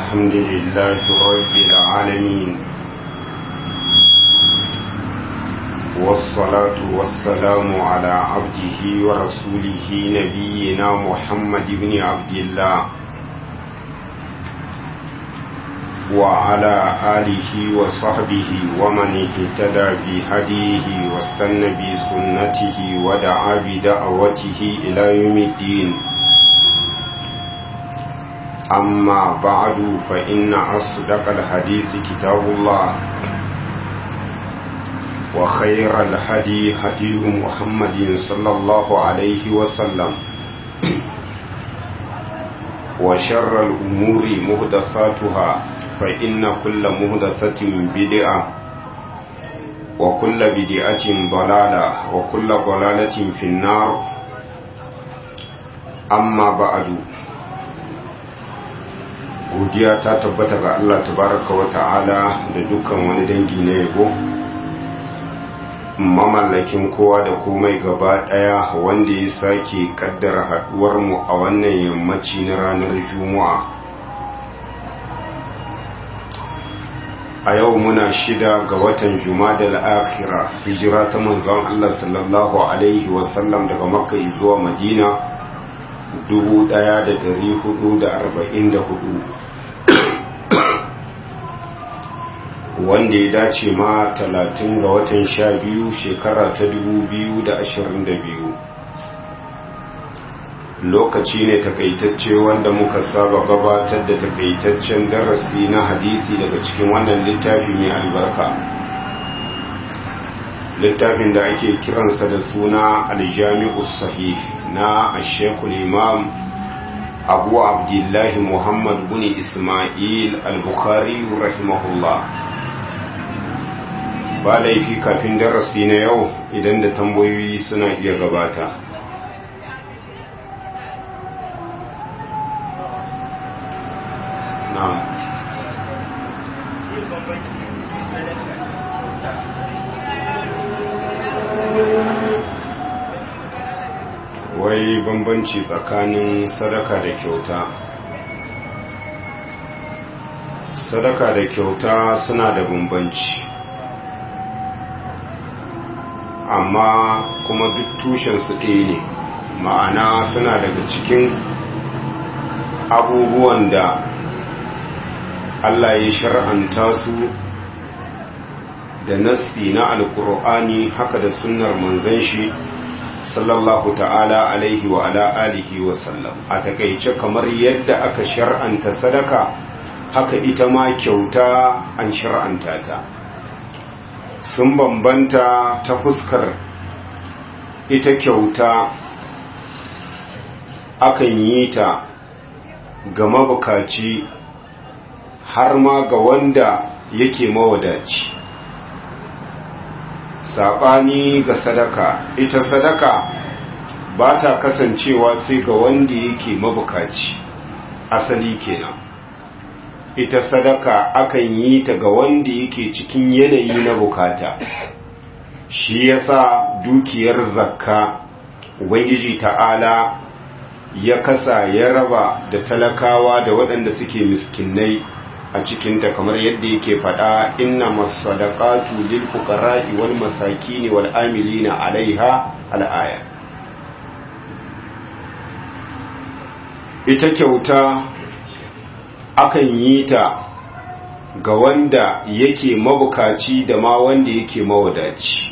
الحمد لله رب العالمين والصلاة والسلام على عبده ورسوله نبينا محمد بن عبد الله وعلى آله وصحبه ومن اهتدى بهديه واستنى بسنته ودعا بدعوته إلى يوم الدين أما بعد فإن أصدق الحديث كتاب الله وخير الهدي هدي محمد صلى الله عليه وسلم وشر الأمور مهدثاتها فإن كل مهدثة بدعة وكل بدعة ضلالة وكل ضلالة في النار أما بعد godiya ta tabbata ga Allah tabaraka wa ta'ala da dukkan wani dangi na yabo mamallakin kowa da komai gaba daya wanda ya sake kaddara haduwar mu a wannan yammaci na ranar juma'a a yau muna shida ga watan jumadal akhira hijira ta manzon Allah sallallahu alaihi wasallam daga makka zuwa madina 1444 wanda ya dace ma 30 ga watan 12 shekara ta 2022 lokaci ne takaitacce wanda muka saba gabatar da takaitaccen darasi na hadisi daga cikin wannan littafi mai albarka littafin da ake kiransa da suna aljami'us sahih na ashekul imam abu abdullahi muhammad bin ismail al-bukhari rahimahullah ba laifi kafin darasi na yau idan da tambayoyi suna iya gabata na'am wai bambanci tsakanin sadaka da kyauta sadaka da kyauta suna da bambanci amma kuma duk tushensu ɗaya ne ma'ana suna daga cikin abubuwan da Allah ya shar'anta su da nassi na alkur'ani haka da sunnar manzon shi sallallahu ta'ala alaihi wa ala alihi wa sallam a takaice kamar yadda aka shar'anta sadaka haka ita ma kyauta an shar'anta ta sun bambanta ta fuskar ita kyauta akan yi ta ga mabukaci har ma ga wanda yake mawadaci saɓani ga sadaka ita sadaka ba ta kasancewa sai ga wanda yake mabukaci asali kenan ita sadaka akan yi ta ga wanda yake cikin yanayi na bukata shi yasa dukiyar zakka ubangiji ta'ala ya kasa ya raba da talakawa da waɗanda suke miskinai a cikinta kamar yadda yake faɗa inna masadaqatu lil fuqara'i wal masakin wal amilina 'alaiha al'aya ita kyauta akan yi ta ga wanda yake mabukaci da ma wanda yake mawadaci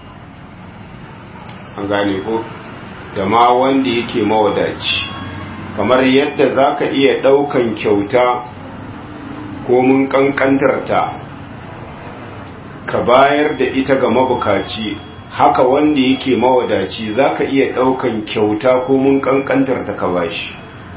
an gane ko da ma wanda yake mawadaci kamar yadda zaka iya ɗaukan kyauta ko mun kankantarta ka bayar da ita ga mabukaci haka wanda yake mawadaci zaka iya daukan kyauta ko mun kankantarta ka bashi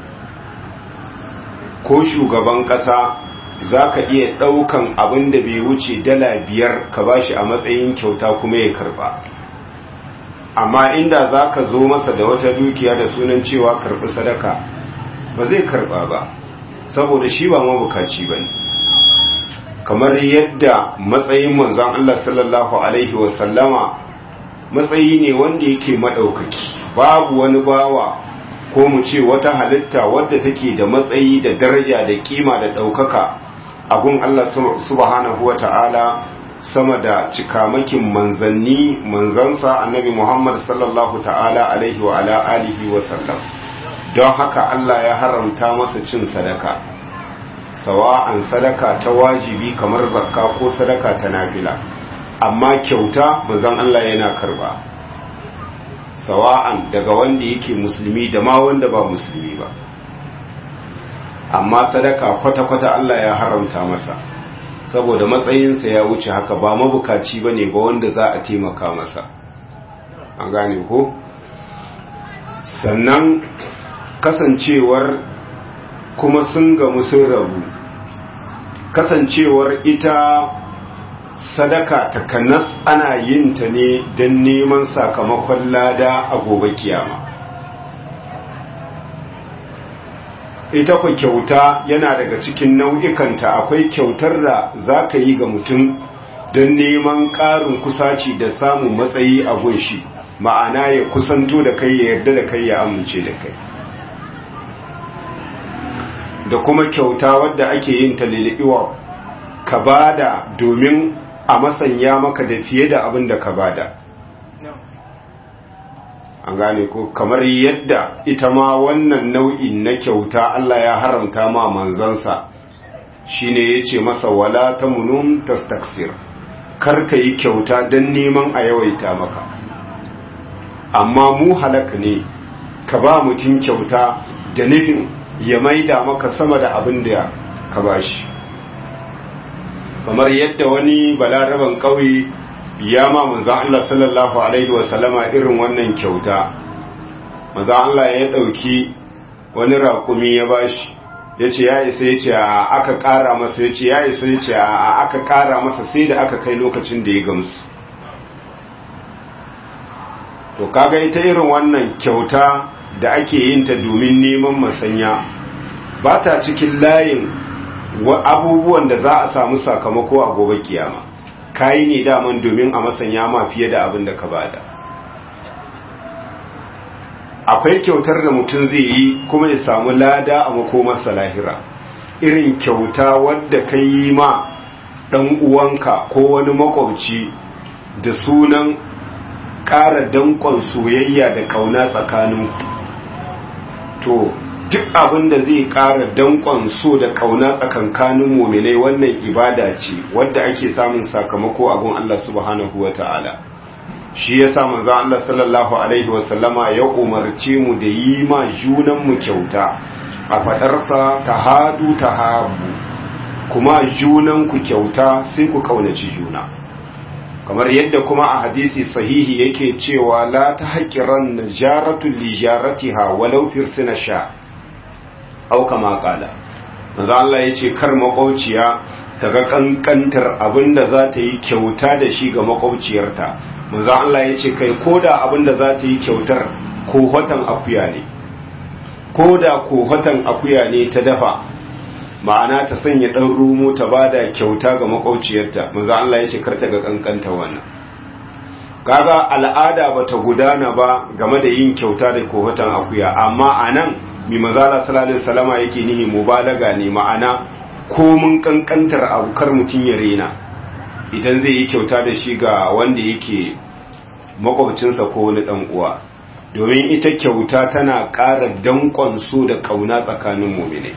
ko shugaban kasa zaka iya daukan abin da bai wuce dala biyar ka bashi a matsayin kyauta kuma ya karba amma inda zaka zo masa da wata dukiya da sunan cewa karbi sadaka ba zai karba ba saboda shi ba mabukaci bane kamar yadda matsayin manzon Allah sallallahu alaihi wasallama matsayi ne wanda yake madaukaki babu wani bawa ko mu ce wata halitta wadda take da matsayi da daraja da kima da ɗaukaka a gun Allah subhanahu wa ta'ala sama da cikamakin manzanni manzansa annabi Muhammad sallallahu ta'ala alaihi wa ala alihi wa sallam don haka Allah ya haramta masa cin sadaka sawa'an sadaka ta wajibi kamar zakka ko sadaka ta nafila amma kyauta manzon Allah yana karba sawa'an daga wanda yake musulmi da ma wanda ba musulmi ba amma sadaka kwata-kwata Allah ya haramta masa saboda matsayinsa ya wuce haka ba mabukaci ba ne ba wanda za a taimaka masa an gane ko sannan kasancewar kuma sun gamu sun rabu kasancewar ita sadaka takanas ana yin ta ne don neman sakamakon lada a gobe kiyama ita ku kyauta yana daga cikin nau'ikanta akwai kyautar da za ka yi ga mutum don neman ƙarin kusaci da samun matsayi a gunshi ma'ana ya kusanto da kai ya yarda da kai ya amince da kai da kuma kyauta wadda ake yin ta liliwa ka bada domin a masanya maka da fiye da abin da ka bada an gane ko kamar yadda ita ma wannan nau'in na kyauta Allah ya haramta ma manzansa shine yace masa wala tamunun tastaksir kar ka yi kyauta don neman a yawaita maka amma mu halaka ne ka ba mutum kyauta da nufin ya maida maka sama da abin da ka bashi kamar yadda wani balaraban ƙauye ya ma manzan Allah sallallahu Alaihi wasallama irin wannan kyauta manzan Allah ya ɗauki wani raƙumi ya bashi ya ce ya isa ya ce a aka ƙara masa ya ce ya isa ya ce a aka ƙara masa sai da aka kai lokacin da ya gamsu to kaga ita irin wannan kyauta da ake yin ta domin neman masanya ba ta cikin layin abubuwan da za a samu sakamako a gobe kiyama kayi ne daman domin a masanya ma fiye da abin da ka bada akwai kyautar da mutum zai yi kuma ya samu lada a makomarsa lahira irin kyauta wadda ka yi ma ɗan uwanka ko wani makwabci da sunan ƙara danƙon soyayya da ƙauna tsakaninku to duk abin da zai ƙara danƙon so da ƙauna tsakankanin muminai wannan ibada ce wadda ake samun sakamako a gun Allah subhanahu wa ta'ala shi ya sa manzan Allah sallallahu alaihi wasallama ya umarce mu da yi ma junanmu kyauta a faɗarsa ta hadu ta habu kuma junanku kyauta sai ku ƙaunaci juna kamar yadda kuma a hadisi sahihi yake cewa la ta haƙiran na jaratun lijaratiha walau firsina sha au kama kala manzo Allah yace kar makwauciya ta ga kankantar abinda za ta yi kyauta da shi ga makwauciyarta manzo Allah yace kai koda abinda za ta yi kyautar kohotan akuya ne koda kohotan akuya ne ta dafa ma'ana ta sanya dan rumo ta bada kyauta ga makwauciyarta manzo Allah yace kar ta ga kankanta wannan kaga al'ada bata gudana ba game da yin kyauta da kohotan akuya amma anan mi mazala salalin salama yake nihi mubalaga ne ma'ana komin kankantar abukar mutum ya rena idan zai yi kyauta da shi ga wanda yake makwabcinsa ko wani dan uwa domin ita kyauta tana ƙara danƙon so da ƙauna tsakanin muminai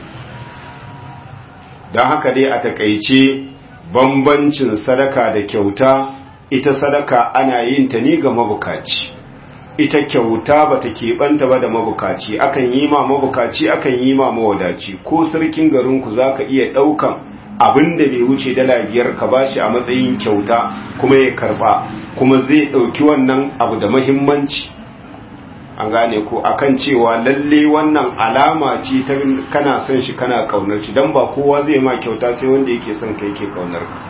don haka dai a takaice bambancin sadaka da kyauta ita sadaka ana yin ta ne ga mabukaci ita kyauta ba ta keɓanta ba da mabukaci akan yi ma mabukaci akan yi ma mawadaci ko sarkin garinku za ka iya ɗaukan abin da bai wuce dala biyar ka ba shi a matsayin kyauta kuma ya karɓa kuma zai ɗauki wannan abu da mahimmanci an gane ko akan cewa lalle wannan alama ce ta kana son shi kana kaunar shi don ba kowa zai ma kyauta sai wanda yake son ka yake kaunar ka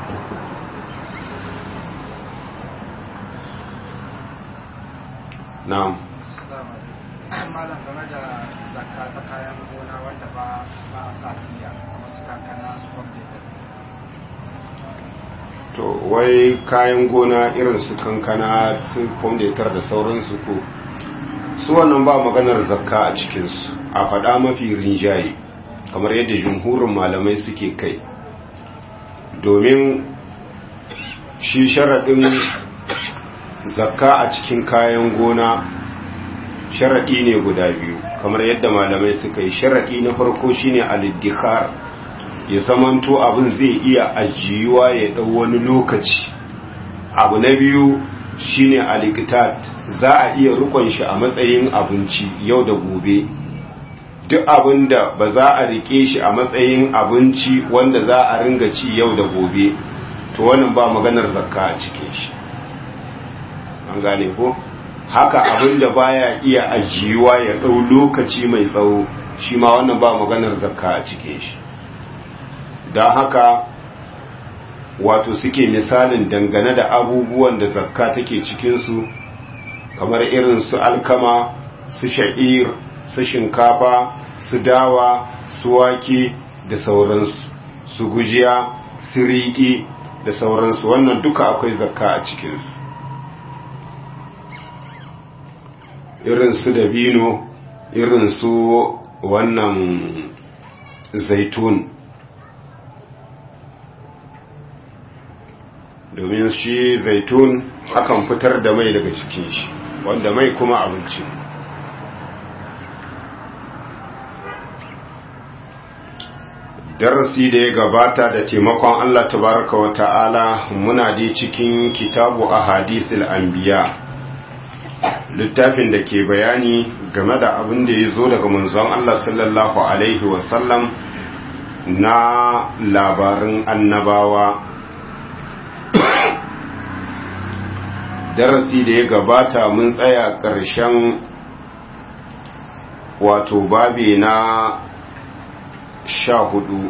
na'am malam game da zakka ta kayan gona wanda ba ba a sa tiya kamar su kankana su kwamfuta to wai kayan gona irin su kankana su kwamfutar da sauransu ko su wannan ba maganar zakka a cikinsu a faɗa mafi rinjaye kamar yadda jumhurin malamai suke kai domin shi sharaɗin zakka a cikin kayan gona sharaɗi ne guda biyu kamar yadda malamai suka yi sharaɗi na farko shine aliddikar ya zamanto abin zai iya ajiyuwa ya ɗau wani lokaci abu na biyu shine alikitat za a iya rukon shi a matsayin abinci yau da gobe duk abin da ba za a rike shi a matsayin abinci wanda za a ringa ci yau da gobe to wannan ba maganar zakka a cikin shi an gane ko haka abin da baya iya ajiyuwa ya ɗau lokaci mai tsawo shi ma wannan ba maganar zakka a cikin shi don haka wato suke misalin dangane da abubuwan da zakka take cikinsu kamar irin su alkama su sha'ir su shinkafa su dawa su wake da sauransu su gujiya su riƙi da sauransu wannan duka akwai zakka a cikinsu irin su dabino irin su wannan zaitun domin shi zaitun akan fitar da mai daga cikin shi wanda mai kuma abinci darasi da ya gabata da taimakon Allah tabaraka wa ta'ala muna dai cikin kitabu a hadisul anbiya littafin da ke bayani game da abin da ya zo daga manzon Allah sallallahu alaihi wasallam na labarin annabawa darasi da ya gabata mun tsaya ƙarshen wato babi na sha hudu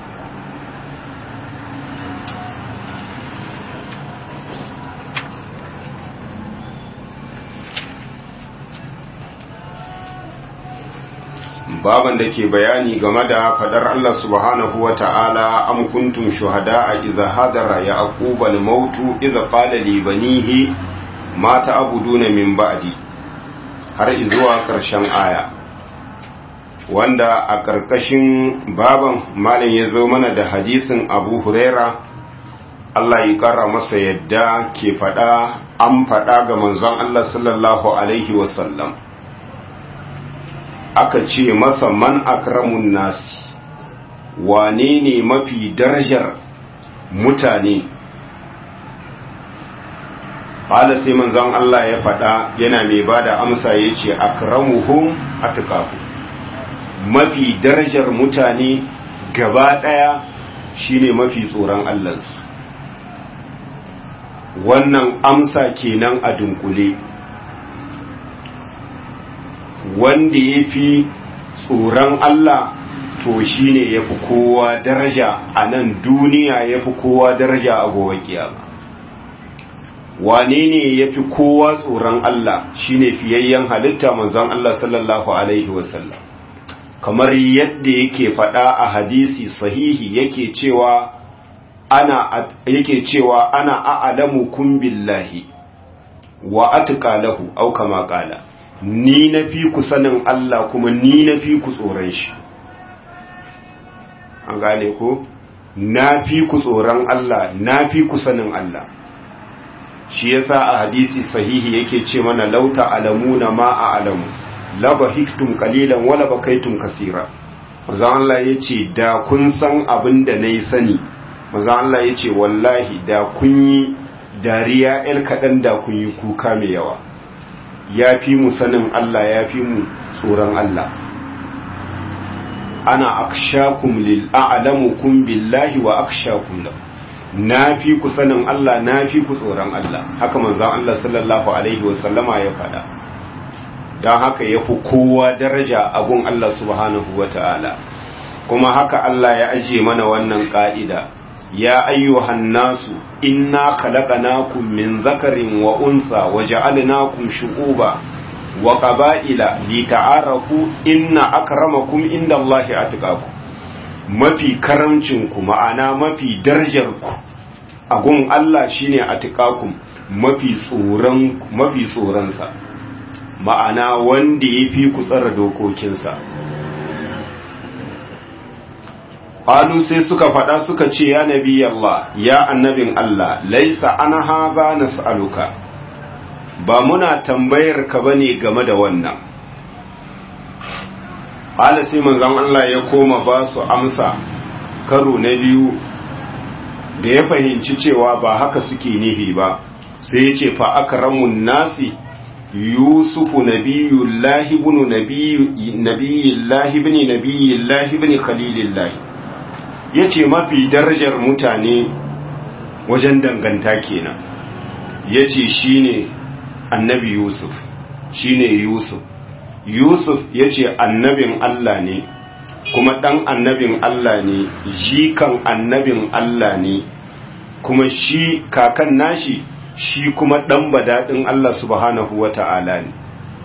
baban da ke bayani game da fadar Allah subhanahu wa ta'ala am kuntum shuhada a iza hadara ya aqubal mautu iza qala li banihi ma ta'buduna min ba'di har izuwa karshen aya wanda a karkashin baban malam ya zo mana da hadisin Abu Huraira Allah ya kara masa yadda ke fada an fada ga manzon Allah sallallahu alaihi wasallam aka ce masa man akramun nasi wane ne mafi darajar mutane hala sai manzon Allah ya faɗa yana mai ba da amsa ya ce akramuhum atqahu mafi darajar mutane gaba ɗaya shine mafi tsoron Allahnsu wannan amsa kenan a dunkule wanda ya fi tsoron Allah to shi ne ya fi kowa daraja a nan duniya ya fi kowa daraja a gobe kiyama wane ne ya fi kowa tsoron Allah shi ne fiyayyen halitta manzon Allah sallallahu Alaihi wasallam kamar yadda yake faɗa a hadisi sahihi yake cewa ana yake cewa ana a'lamu kun billahi wa atqa lahu au kama qala ni na fi ku sanin Allah kuma ni na fi ku tsoron shi an gane ko na fi ku tsoron Allah na fi ku sanin Allah shi yasa a hadisi sahihi yake ce mana lauta alamuna ma a alamu laba hiktum kalilan wala bakaitum kasira manzo Allah yace da kun san abin da nayi sani manzo Allah yace wallahi da kun yi dariya el kadan da kun yi kuka mai yawa ya fi mu sanin Allah ya fi mu tsoron Allah ana akshakum lil a'lamukum billahi wa akshakum lahu na fi ku sanin Allah na fi ku tsoron Allah haka manzon Allah sallallahu alaihi wa sallama ya faɗa don haka ya fi kowa daraja a gun Allah subhanahu wa ta'ala kuma haka Allah ya ajiye mana wannan ƙa'ida ya ayyuhan nasu inna khalaqnakum min zakarin wa unsa wa ja'alnakum shu'uba wa qaba'ila lita'arafu inna akramakum indallahi atqakum mafi karamcinku ma'ana mafi darajarku a gun Allah shine atqakum mafi tsoron mafi tsoronsa ma'ana wanda ya fi ku tsara dokokinsa Alu sai suka faɗa suka ce ya nabi Allah ya annabin Allah laisa ana haza nas'aluka ba muna tambayar ka bane game da wannan Ala sai manzon Allah ya koma ba su amsa karo na biyu da ya fahimci cewa ba haka suke nihi ba sai ya ce fa akramun nasi yusufu nabiyullahi ibn nabiyullahi ibn nabiyullahi ibn khalilillahi yace mafi darajar mutane wajen danganta kenan yace shine annabi yusuf shine yusuf yusuf yace annabin Allah ne kuma dan annabin Allah ne jikan annabin Allah ne kuma shi kakan nashi shi kuma ɗan badaɗin Allah subhanahu wa ta'ala ne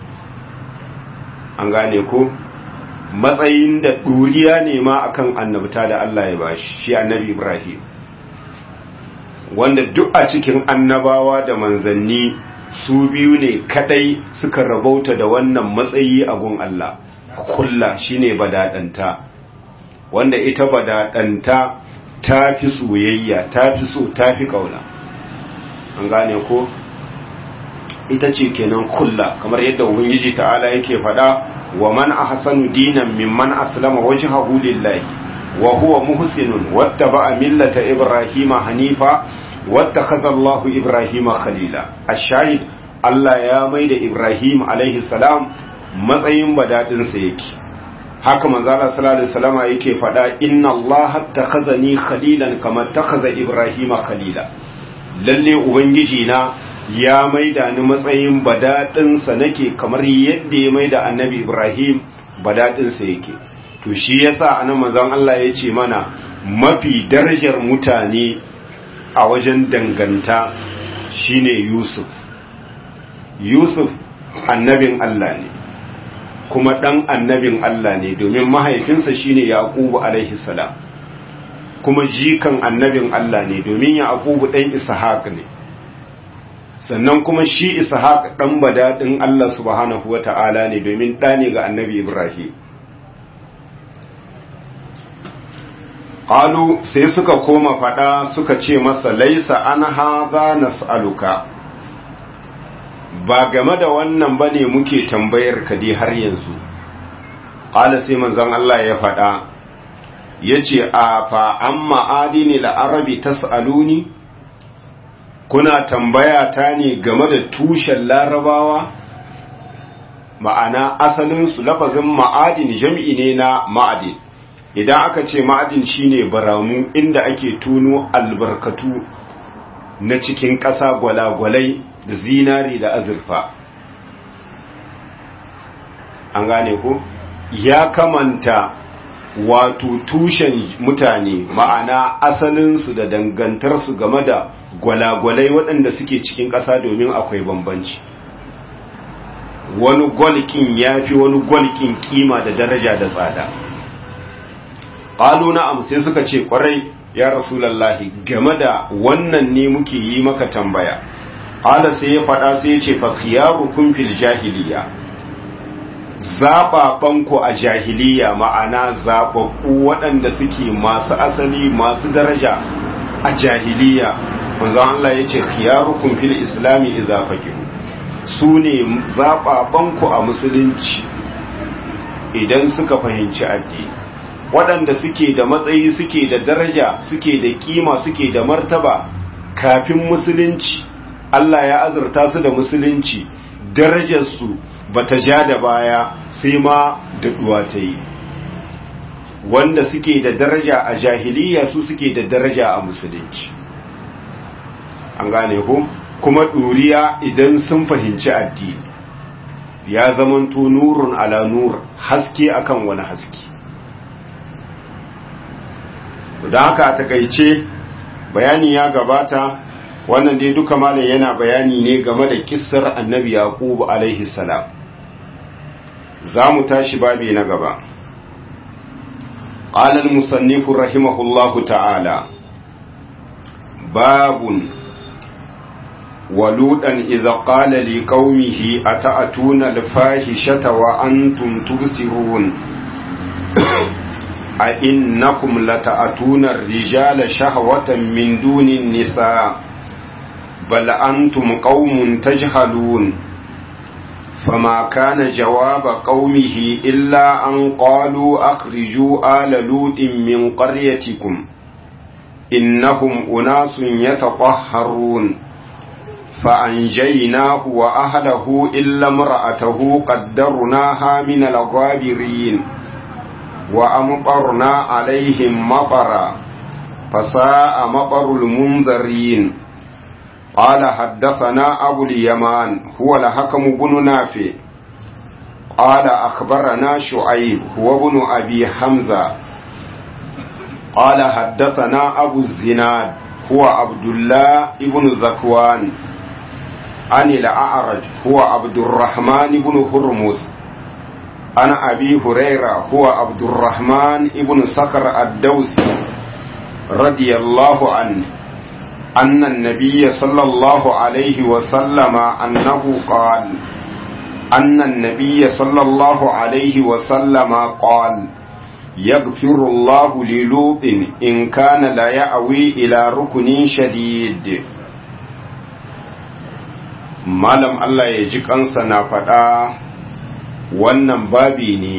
an gane ko matsayin da ɗuriya ne ma akan annabta da Allah ya bashi shi annabi Ibrahim wanda duk a cikin annabawa da manzanni su biyu ne kadai suka rabauta da wannan matsayi a gun Allah kulla shine badaɗanta wanda ita badaɗanta ta fi soyayya ta fi so ta fi ƙauna an gane ko ita ce kenan kulla kamar yadda ubangiji ta'ala yake faɗa wa man ahsanu dinan mimman aslama wajhahu lillahi wa huwa muhsinun wattaba'a millata ibrahima hanifa wattakhadha Allahu ibrahima khalila ash-shahid Allah ya maida Ibrahim alaihi salam matsayin badadin sa yake haka manzo Allah sallallahu alaihi wasallama yake faɗa inna Allah takhazani khalilan kama takhaza ibrahima khalila lalle ubangiji na ya maida ni matsayin badadinsa nake kamar yadda ya maida annabi ibrahim badadinsa yake to shi yasa anan manzon Allah ya ce mana mafi darajar mutane a wajen danganta shine yusuf yusuf annabin Allah ne kuma dan annabin Allah ne domin mahaifinsa shine yaqubu alaihi salam kuma jikan annabin Allah ne domin Yaqubu ɗan Ishaq ne sannan kuma shi Ishaq ɗan badadin Allah subhanahu wata'ala ne domin ɗa ne ga annabi Ibrahim qalu sai suka koma fada suka ce masa laisa an hadha nas'aluka ba game da wannan bane muke tambayar ka dai har yanzu qala sai manzon Allah ya fada yace a fa amma adini la'arabi tas'aluni kuna tambaya ta ne game da tushen larabawa ma'ana asalin su lafazin ma'adin jam'i ne na ma'adin idan aka ce ma'adin shine baramu inda ake tuno albarkatu na cikin ƙasa gwalagwalai da zinari da azurfa an gane ko ya kamanta wato tushen mutane ma'ana asalinsu da dangantarsu game da gwalagwalai waɗanda suke cikin ƙasa domin akwai bambanci wani gwalkin ya fi wani gwalkin kima da daraja da tsada ƙalu na'am sai suka ce ƙwarai ya rasulallahi game da wannan ne muke yi maka tambaya ƙala sai ya faɗa sai ya ce fa khiyarukum fil jahiliya zaɓaɓanku a jahiliya ma'ana zaɓaɓɓu waɗanda suke masu asali masu daraja a jahiliya manzo Allah ya ce khiyarukum fil islami idza faqihu su ne zaɓaɓanku a musulunci idan suka fahimci addini waɗanda suke da matsayi suke da daraja suke da kima suke da martaba kafin musulunci Allah ya azurta su da musulunci darajarsu ba ta ja da baya sai ma daɗuwa ta yi wanda suke da daraja a jahiliya su suke da daraja a musulunci an gane ko kuma ɗuriya idan sun fahimci addini ya zamanto nurun ala nur haske akan wani haske da haka a takaice bayani ya gabata wannan dai duka malam yana bayani ne game da kissar annabi yaqub alaihi salam za mu tashi babi na gaba qala al-musannif rahimahullahu ta'ala babun ولوطا إذا قال لقومه أتأتون الفاحشة وأنتم تبصرون أئنكم لتأتون الرجال شهوة من دون النساء بل أنتم قوم تجهلون فما كان جواب قومه إلا أن قالوا أخرجوا آل لوط من قريتكم إنهم أناس يتطهرون فأنجيناه وأهله إلا امرأته قدرناها من الغابرين وأمطرنا عليهم مطرا فساء مطر المنذرين قال حدثنا أبو اليمان هو الحكم بن نافع قال أخبرنا شعيب هو ابن أبي حمزة قال حدثنا أبو الزناد هو عبد الله ابن ذكوان عن الأعرج هو عبد الرحمن بن هرمز عن أبي هريرة هو عبد الرحمن ابن صخر الدوسي رضي الله عنه أن النبي صلى الله عليه وسلم أنه قال أن النبي صلى الله عليه وسلم قال يغفر الله للوط إن كان لا يأوي إلى ركن شديد malam Allah ya ji kansa na faɗa wannan babi ne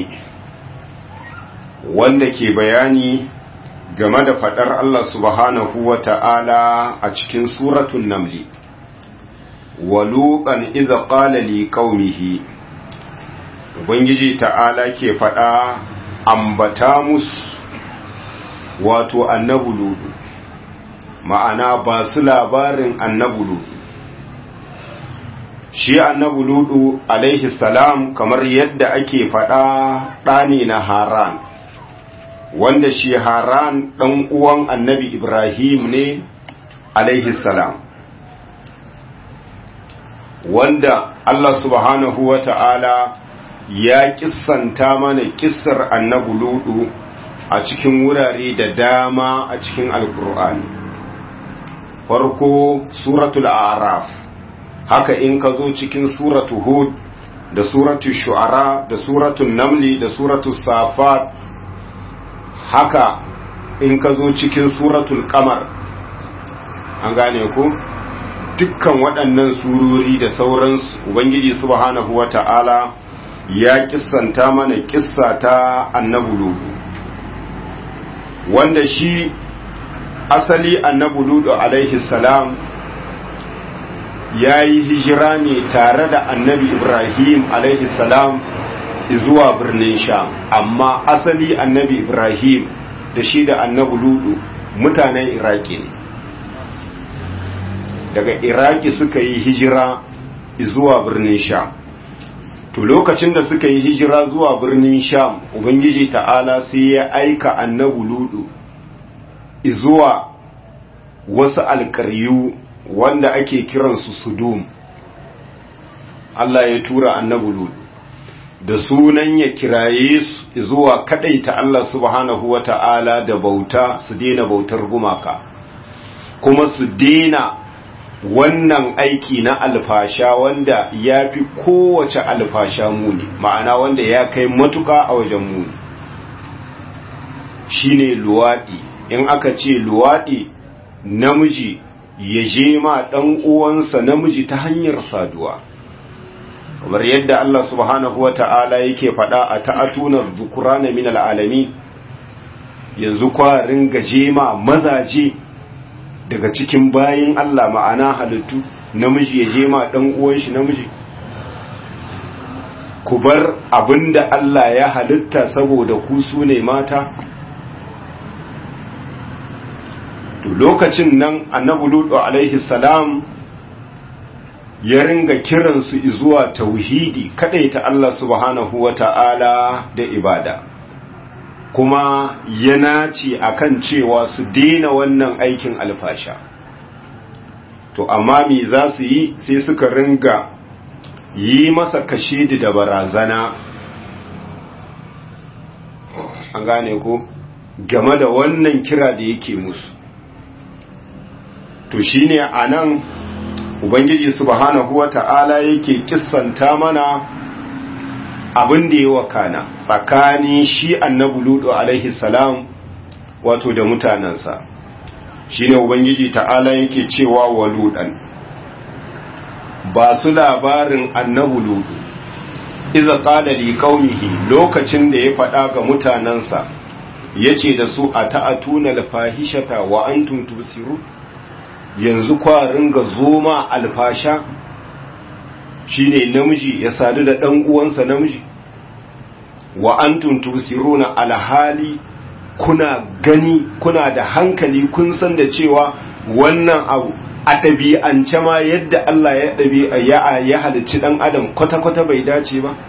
wanda ke bayani game da faɗar Allah subhanahu wa ta'ala a cikin suratun namli waluƙan iza ƙala li ƙaunihi ubangiji ta'ala ke faɗa ambata musu wato annabu ludu ma'ana ba su labarin annabu ludu shi annabu ludu alaihi salam kamar yadda ake faɗa ɗani na haran wanda shi haran ɗan uwan annabi ibrahim ne alaihi salam wanda allah subhanahu wa ta'ala ya kissanta mana kissar annabu ludu a cikin wurare da dama a cikin alkur'ani farko suratul araf haka in ka zo cikin suratu hud da suratu shu'ara da suratu namli da suratu safat haka in ka zo cikin suratul kamar an gane ku dukkan waɗannan surori da sauransu ubangiji subhanahu wata'ala ya kissanta mana kissa ta annabu ludu wanda shi asali annabu ludu alaihi salam ya yi hijira ne tare da annabi ibrahim alaihi salam zuwa birnin sham amma asali annabi ibrahim da shi da annabi ludu mutanen iraki ne daga iraki suka yi hijira zuwa birnin sham to lokacin da suka yi hijira zuwa birnin sham ubangiji ta'ala sai ya aika annabi ludu zuwa wasu alkaryu wanda ake kiransu sudum Allah ya tura annabi ludu da sunan ya kiraye su zuwa kadaita Allah subhanahu wa ta'ala da bauta su daina bautar gumaka kuma su daina wannan aiki na alfasha wanda ya fi kowace alfasha muni ma'ana wanda ya kai matuka a wajen muni shine luwaɗi in aka ce luwaɗi namiji ya je ma ɗan uwansa namiji ta hanyar saduwa kamar yadda Allah subhanahu wata'ala yake faɗa a ta'atunar zukurana min al'alami yanzu kwarin gaje ma mazaje daga cikin bayin Allah ma'ana halittu namiji ya je ma ɗan uwan shi namiji ku bar abinda Allah ya halitta saboda ku su ne mata to lokacin nan annabi lutu alaihi salam ya ringa kiransu zuwa tauhidi ta Allah subhanahu wata'ala da ibada kuma ya nace akan cewa su daina wannan aikin alfasha to amma me za su yi sai suka ringa yi masa kashedi da barazana an gane ko game da wannan kira da yake musu to shine anan ubangiji subhanahu wata'ala yake kissanta mana abin da ya wakana tsakanin shi annabi ludu alaihi salam wato da mutanensa shine ubangiji ta'ala yake cewa wa ludan ba su labarin annabi ludu iza qala li qaumihi lokacin da ya faɗa ga mutanensa yace da su ata'atuna al-fahishata wa antum tubsirun yanzu kwa ringa zoma alfasha shine namiji ya sadu da dan uwansa namiji wa antum tusiruna alhali kuna gani kuna da hankali kun san da cewa wannan abu a ɗabi'ance ma yadda Allah ya ɗabi'a ya ya halicci ɗan adam kwata-kwata bai dace ba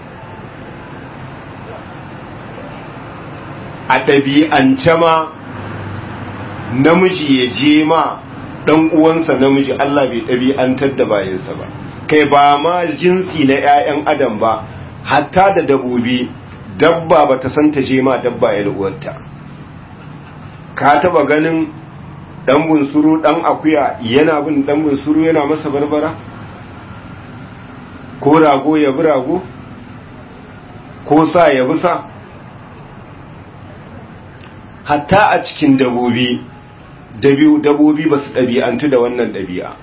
a ɗabi'ance ma namiji ya je ma dan uwansa namiji Allah bai ɗabi'antar da bayansa ba kai ba ma jinsi na 'ya'yan adam ba hatta da dabobi dabba ba ta san ta je ma dabba ya uwarta ka taba ganin dan bunsuru dan akuya yana bin dan bunsuru yana masa barbara ko rago ya bi rago ko sa ya bi sa hatta a cikin dabobi dabobi ba su ɗabi'antu da wannan ɗabi'a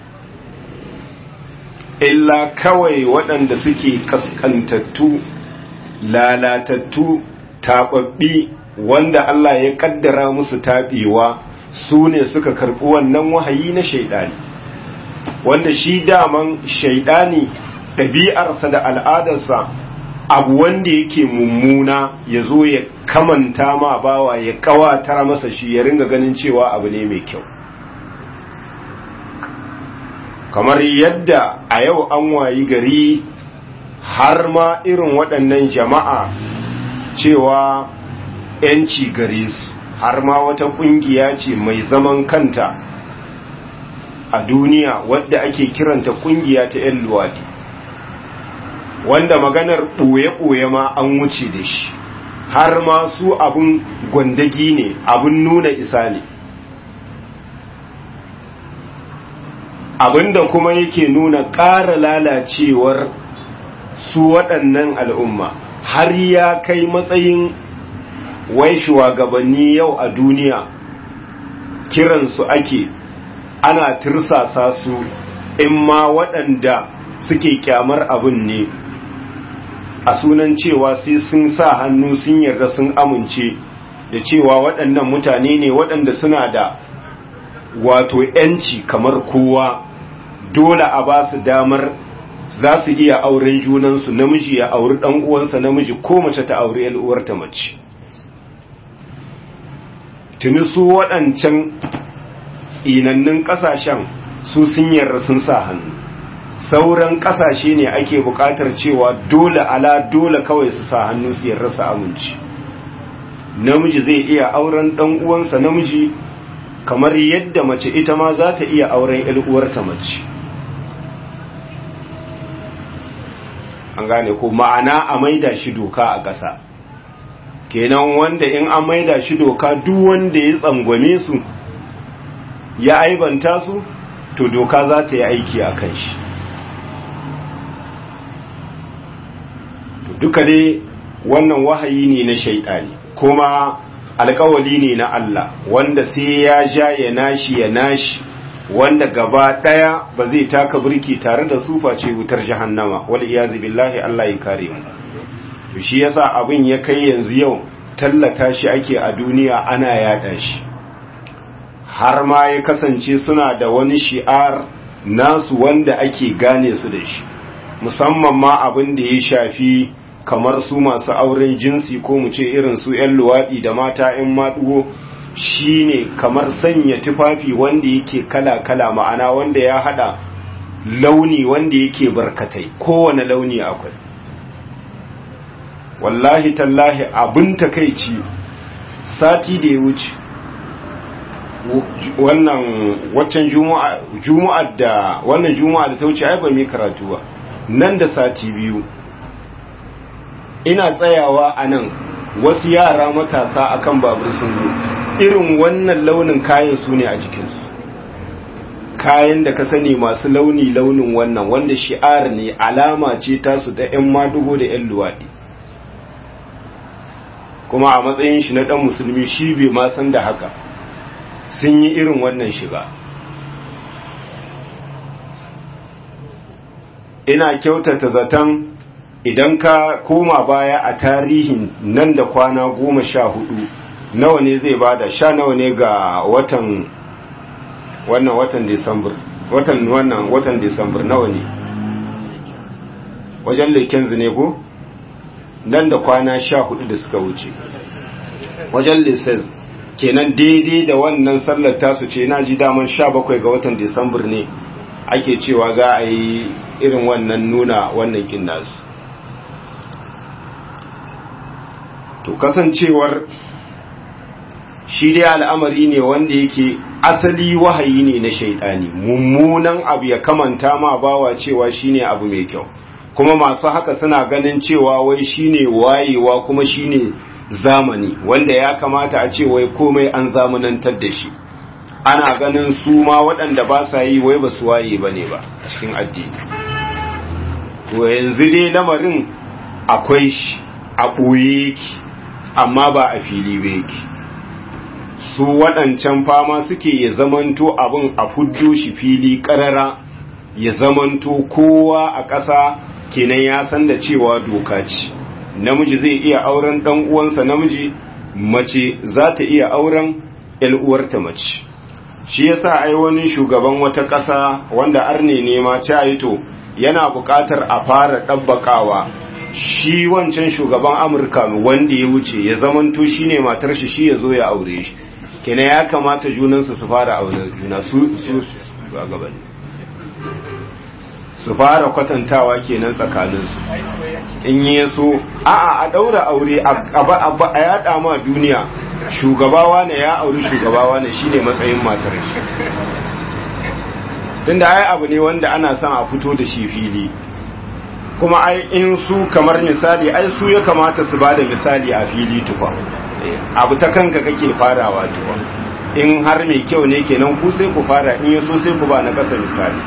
illa kawai waɗanda suke kaskantattu lalatattu taɓaɓɓi wanda Allah ya ƙaddara musu taɓewa su ne suka karɓi wannan wahayi na shaiɗani wanda shi daman shaiɗani ɗabi'arsa da al'adarsa abu wanda yake mummuna ya zo ya kamanta ma bawa ya kawatar masa shi ya ringa ganin cewa abu ne mai kyau kamar yadda a yau an wayi gari har ma irin waɗannan jama'a cewa ‘yanci gare su har ma wata ƙungiya ce mai zaman kanta a duniya wadda ake kiranta ƙungiya ta ‘yan luwaɗi wanda maganar ɓoye-ɓoye ma an wuce da shi har ma su abin gwandagi ne abin nuna isa ne abinda kuma yake nuna ƙara lalacewar su waɗannan al'umma har ya kai matsayin wai shugabanni yau a duniya kiransu ake ana tirsasa su in ma waɗanda suke kyamar abin ne a sunan cewa sai sun sa hannu sun yarda sun amince da cewa waɗannan mutane ne waɗanda suna da wato ‘yanci kamar kowa dole a ba su damar za su iya auren junansu namiji ya auri ɗan uwansa namiji ko mace ta auri uwarta mace tuni su waɗancan tsinannin ƙasashen su sun yarda sun sa hannu sauran ƙasashe ne ake buƙatar cewa dole ala dole kawai su sa hannu su yarda su amince namiji zai iya auren ɗan uwansa namiji kamar yadda mace ita ma za ta iya auren uwarta mace an gane ko ma'ana a maida shi doka a ƙasa kenan wanda in an maida shi doka duk wanda ya tsangwame su ya aibanta su to doka za ta yi aiki a kan shi duka dai wannan wahayi ne na shaidani kuma alkawali ne na Allah wanda sai ya ja ya nashi ya nashi wanda gaba daya ba zai taka burki tare da su face wutar jahannama wal iyazi billahi Allah ya kare mu to shi yasa abin ya kai yanzu yau tallata shi ake a duniya ana yada shi har ma ya kasance suna da wani shi'ar nasu wanda ake gane su da shi musamman ma abin da ya shafi kamar su masu auren jinsi ko mu ce irin su 'yan luwaɗi da mata 'yan maɗugo shi ne kamar sanya tufafi wanda yake kala-kala ma'ana wanda ya haɗa launi wanda yake barkatai kowane launi akwai wallahi tallahi abin takaici sati da ya wuce wannan waccan juma'a da wannan juma'a da ta wuce ai ba mai karatu ba nan da sati biyu ina tsayawa a nan wasu yara matasa akan babur sun zo irin wannan launin kayan su ne a jikinsu kayan da ka sani masu launi launin wannan wanda shi'ar ne alama ce tasu da 'yan madugo da 'yan luwaɗi kuma a matsayin shi na ɗan musulmi shi bai ma san da haka sun yi irin wannan shiga ina kyautata zaton idan ka koma baya a tarihin nan da kwana goma sha hudu nawa ne zai bada sha nawa ne ga watan wannan watan disambar watan wannan watan disambar nawa ne wajen leken ne ko nan da kwana sha hudu da suka wuce wajen lisses kenan daidai da wannan sallar tasu ce na ji daman sha bakwai ga watan disambar ne ake cewa za a yi irin wannan nuna wannan kin nasu to kasancewar shi dai al'amari ne wanda yake asali wahayi ne na shaidani mummunan abu ya kamanta ma bawa cewa shine abu mai kyau kuma masu haka suna ganin cewa wai shine wayewa kuma shine zamani wanda ya kamata a ce wai komai an zamanantar da shi ana ganin su ma waɗanda ba sa yi wai ba su waye ba ne ba cikin addini to yanzu dai lamarin akwai shi a ɓoye yake amma ba a fili ba yake su waɗancan fama suke ya zamanto abin a fuddo shi fili ƙarara ya zamanto kowa a ƙasa kenan ya san da cewa doka ce namiji zai iya auren ɗan uwansa namiji mace za ta iya auren uwarta mace shi yasa ai wani shugaban wata ƙasa wanda arne ne ma to yana buƙatar a fara ɗabbaƙawa shi wancan shugaban amurka wanda ya wuce ya zamanto shi ne matar shi shi ya zo ya aure shi kenan ya kamata junansu su fara aure juna su su gabanni su fara kwatantawa kenan tsakaninsu in yi so a'a a daura aure a yada ma duniya shugabawa ne ya auri shugabawa ne shine matsayin matar shi tunda ai abu ne wanda ana son a fito da shi fili kuma ai in su kamar misali ai su ya kamata su bada misali a fili tukwa abu ta kanka kake farawa tukwa in har mai kyau ne kenan ku sai ku fara in yaso sai ku ba na kasa misali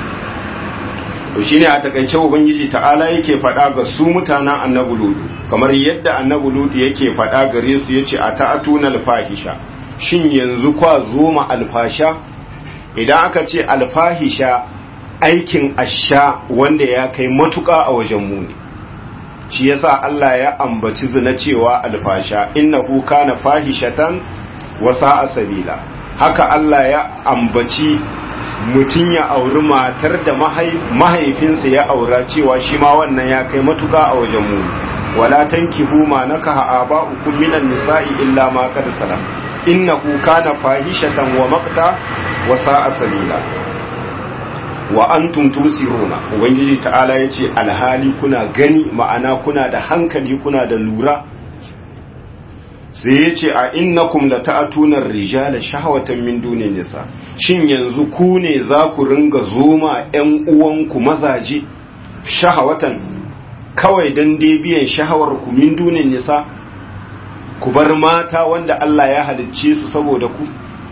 to shine a takaice ubangiji ta'ala yake faɗa ga su mutanen annabi ludu kamar yadda annabi ludu yake faɗa gare su yace a ta'atuna alfahisha shin yanzu kwa zoma alfasha idan aka ce alfahisha aikin asha wanda ya kai matuƙa a wajen muni shi yasa Allah ya ambaci zina cewa alfasha innahu kana fahishatan wa sa'a sabila haka Allah ya ambaci mutum ya auri matar da mahaifinsa ya aura cewa shi ma wannan ya kai matuka a wajen mu wala tankihu ma nakaha aba'ukum minan nisa'i illa ma qad salam innahu kana fahishatan wa maqta wa sa'a sabila wa antum tusiruna ubangiji ta'ala yace alhali kuna gani ma'ana kuna da hankali kuna da lura sai ya ce a innakum la ta'atuna rijala shahwatan min duni nisa shin yanzu ku ne za ku ringa zoma ƴan uwanku mazaje shahawatan kawai dan dai biyan shahawar ku min duni nisa ku bar mata wanda Allah ya halicce su saboda ku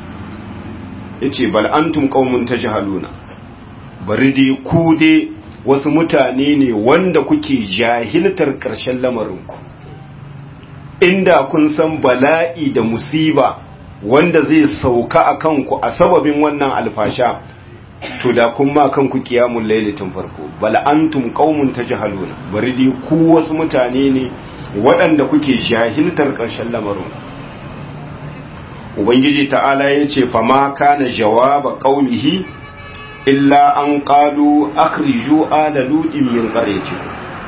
yace bal antum qaumun tajhaluna bari dai ku dai wasu mutane ne wanda kuke jahiltar ƙarshen lamarinku inda kun san bala'i da musiba wanda zai sauka a kanku a sababin wannan alfasha to da kun ma kanku kiyamun lailatin farko bal antum qaumun tajhaluna bari dai ku wasu mutane ne waɗanda kuke jahiltar ƙarshen lamarin ubangiji ta'ala yace fa ma kana jawaba qaulihi illa an qalu akhriju ala ludin min qaryatikum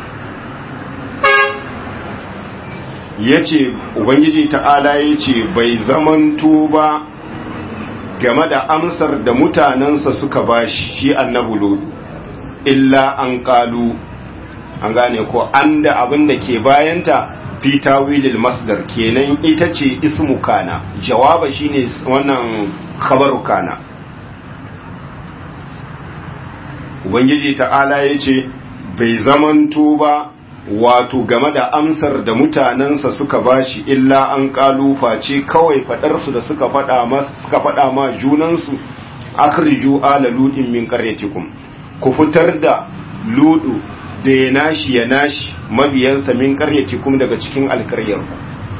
ya ce ubangiji ta'ala ya ce bai zamanto ba game da amsar da mutanensa suka ba shi annabu lodu illa an kalu an gane ko an da abin da ke bayanta fi tawilil masdar kenan ita ce ismu kana jawaba shine wannan khabaru kana ubangiji ta'ala ya ce bai zamanto ba wato game da amsar da mutanensa suka bashi illa an kalufa ce kawai fadarsu da suka faɗa ma suka faɗa ma junansu akhriju ala ludin min qaryatikum ku fitar da ludu da ya nashi ya nashi mabiyansa min qaryatikum daga cikin alkaryarku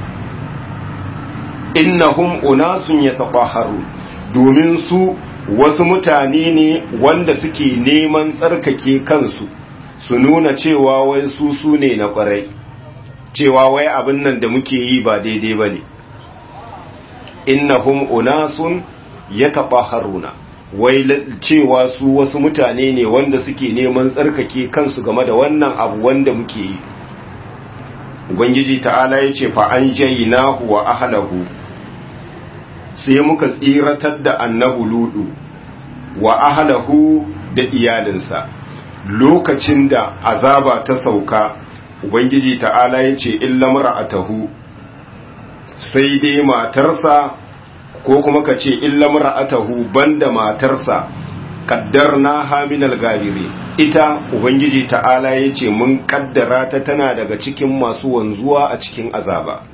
innahum unasun yatahharu domin su wasu mutane ne wanda suke neman tsarkake kansu su nuna cewa wai su su ne na kwarai cewa wai abin nan da muke yi ba daidai ba ne innahum unasun yatahharuna wai cewa su wasu mutane ne wanda suke neman tsarkake kansu game da wannan abu wanda muke yi ubangiji ta'ala ya ce fa an jayinahu wa ahlahu sai muka tsiratar da annabu ludu wa ahlahu da iyalinsa lokacin da azaba ta sauka ubangiji ta'ala ya ce illa mar'atahu sai dai matarsa ko kuma ka ce illa mar'atahu banda matarsa kaddarna haminal gabiri ita ubangiji ta'ala ya ce mun kaddara ta tana daga cikin masu wanzuwa a cikin azaba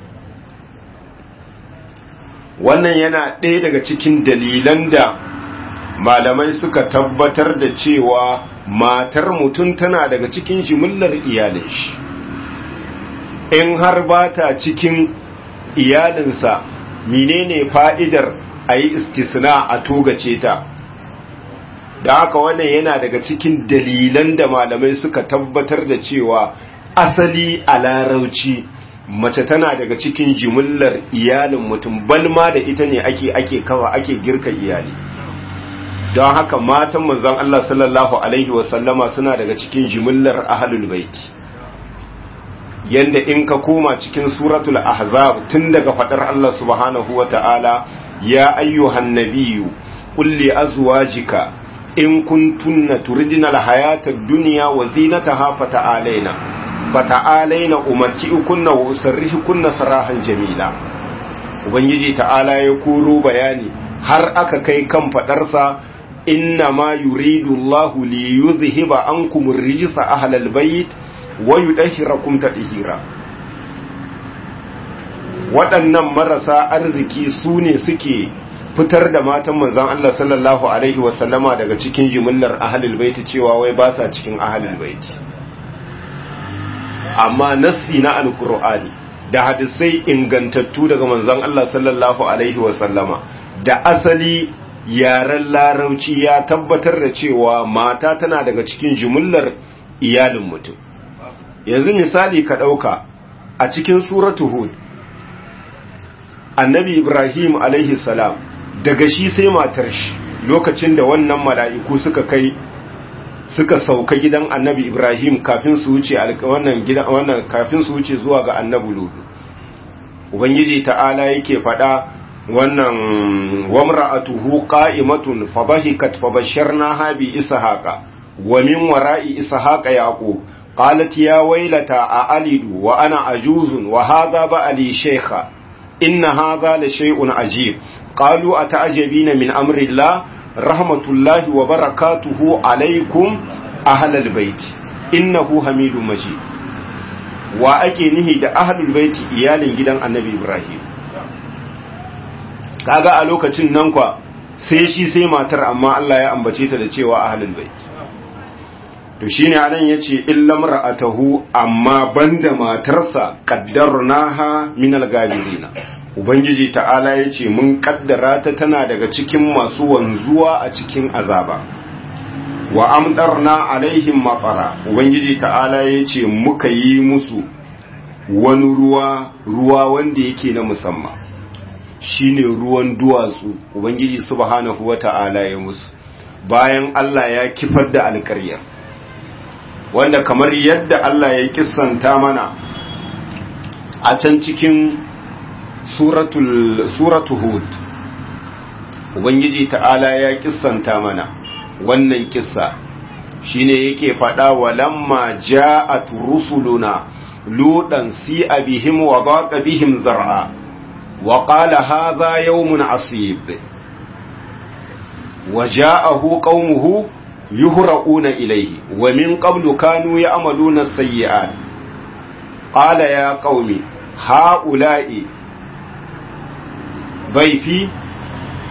wannan yana ɗaya daga cikin dalilan da malamai suka tabbatar da cewa matar mutum tana daga cikin jimillar iyalin shi in har ba ta cikin iyalinsa menene fa'idar a yi istisna a togace ta da haka wannan yana daga cikin dalilan da malamai suka tabbatar da cewa asali a larauci mace tana daga cikin jimillar iyalin mutum balma da ita ne ake ake kawa ake girka iyali don haka matan manzon Allah sallallahu alaihi wasallama suna daga cikin jimillar ahlul baiti yanda in ka koma cikin suratul ahzab tun daga fadar Allah subhanahu wata'ala ya ayyuhan nabiyyu qul li azwajika in kuntunna turidna alhayata ad-dunya wa zinataha fata'alaina fata'alaina umatti'ukunna wa usarrihukunna sarahan jamila ubangiji ta'ala ya koro bayani har aka kai kan fadarsa inna ma yuridu Allahu li yuzhiba ankum ar-rijsa ahlal bayt wa yudahhirakum tadhira waɗannan marasa arziki su ne suke fitar da matan manzon Allah sallallahu alaihi wasallama daga cikin jimillar ahlul baiti cewa wai ba sa cikin ahlul baiti amma nassi na alqur'ani da hadisai ingantattu daga manzon Allah sallallahu alaihi wasallama da asali yaren larauci ya tabbatar da cewa mata tana daga cikin jimillar iyalin mutum yanzu misali ka ɗauka a cikin suratu hud annabi ibrahim alaihi salam daga shi sai matar shi lokacin da wannan mala'iku suka kai suka sauka gidan annabi ibrahim kafin su wuce wannan gidan wannan kafin su wuce zuwa ga annabi ludu ubangiji ta'ala yake faɗa wannan wamra'atuhu qa'imatun fabahikat fabasharnaha bi ishaqa wa min wara'i ishaqa yaqub qalat ya waylata a'alidu wa ana ajuzun wa hadha ba'li shaykha inna hadha la shay'un ajib qalu ata'jabina min amri Allah rahmatullahi wa barakatuhu alaykum ahlal bait innahu hamidum majid wa ake nihi da ahlul baiti iyalin gidan annabi ibrahim kaga a lokacin nan kwa sai shi sai matar amma Allah ya ambace ta da cewa ahlul bait to shine anan yace illa mar'atahu amma banda matarsa qaddarnaha min al-gabirina ubangiji ta'ala yace mun kaddara ta tana daga cikin masu wanzuwa a cikin azaba wa amdarna alaihim maqara ubangiji ta'ala yace muka yi musu wani ruwa ruwa wanda yake na musamman shine ruwan duwatsu ubangiji subhanahu wata'ala ya musu bayan Allah ya kifar da alƙaryar wanda kamar yadda Allah ya kissanta mana a can cikin suratul suratu hud ubangiji ta'ala ya kissanta mana wannan kissa shine yake faɗa walamma ja'at rusuluna ludan si'a bihim wa daqa bihim zar'a wa qala hadha yawmun asib wa ja'ahu qaumuhu yuhra'una ilayhi wa min qablu kanu ya'maluna as-sayyi'at qala ya qaumi ha'ula'i ضيفي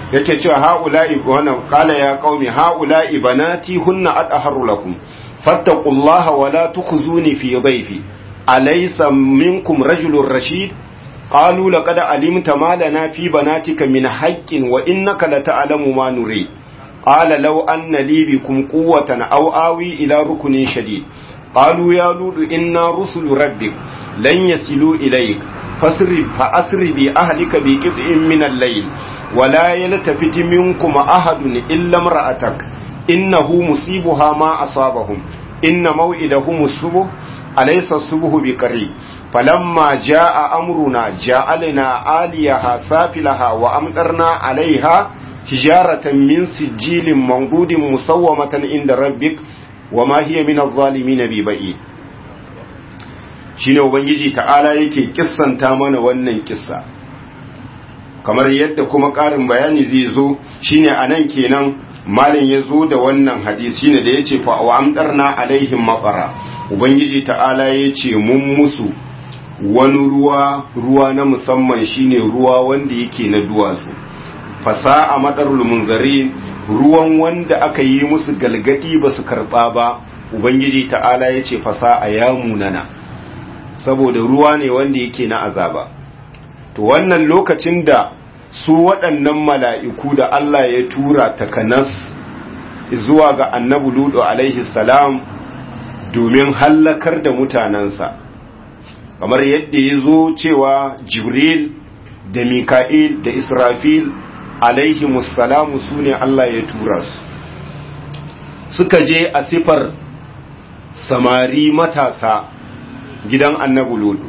yake cewa haula'i wannan qala ya qaumi haula'i banati hunna adharu lakum fattaqullaha wa la tukhzuni fi dhayfi alaysa minkum rajulun rashid qalu laqad alimta ma lana fi banatika min haqqin wa innaka lata'lamu ma nuri qala law anna li bikum quwwatan aw awi ila rukunin shadid qalu ya ludu inna rusulu rabbik lan yasilu ilayk fasri fa asri bi ahlika bi qit'in min al-layl ولا يلتفت منكم أحد إلا امرأتك إنه مصيبها ما أصابهم إن موئدهم الصبح أليس الصبح بقريب فلما جاء أمرنا جعلنا عاليها سافلها وأمطرنا عليها حجارة من سجيل منضود مسومة عند ربك وما هي من الظالمين ببعيد shine ubangiji ta'ala yake kissanta mana wannan kissa kamar yadda kuma ƙarin bayani zai zo shine anan kenan malin ya zo da wannan hadisi shine da yace fa wa amdarna alaihim mafara ubangiji ta'ala yace mun musu wani ruwa ruwa na musamman shine ruwa wanda yake na duwatsu fasa a madarul munzarin ruwan wanda aka yi musu galgadi ba su karba ba ubangiji ta'ala yace fasa a yamunana saboda ruwa ne wanda yake na azaba to wannan lokacin da su waɗannan mala'iku da Allah ya tura takanas zuwa ga annabu ludo alaihi salam domin hallakar da mutanensa kamar yadda ya zo cewa jibril da mika'il da israfil alaihi musalamu su ne Allah ya tura su suka je a sifar samari matasa gidan annabu ludo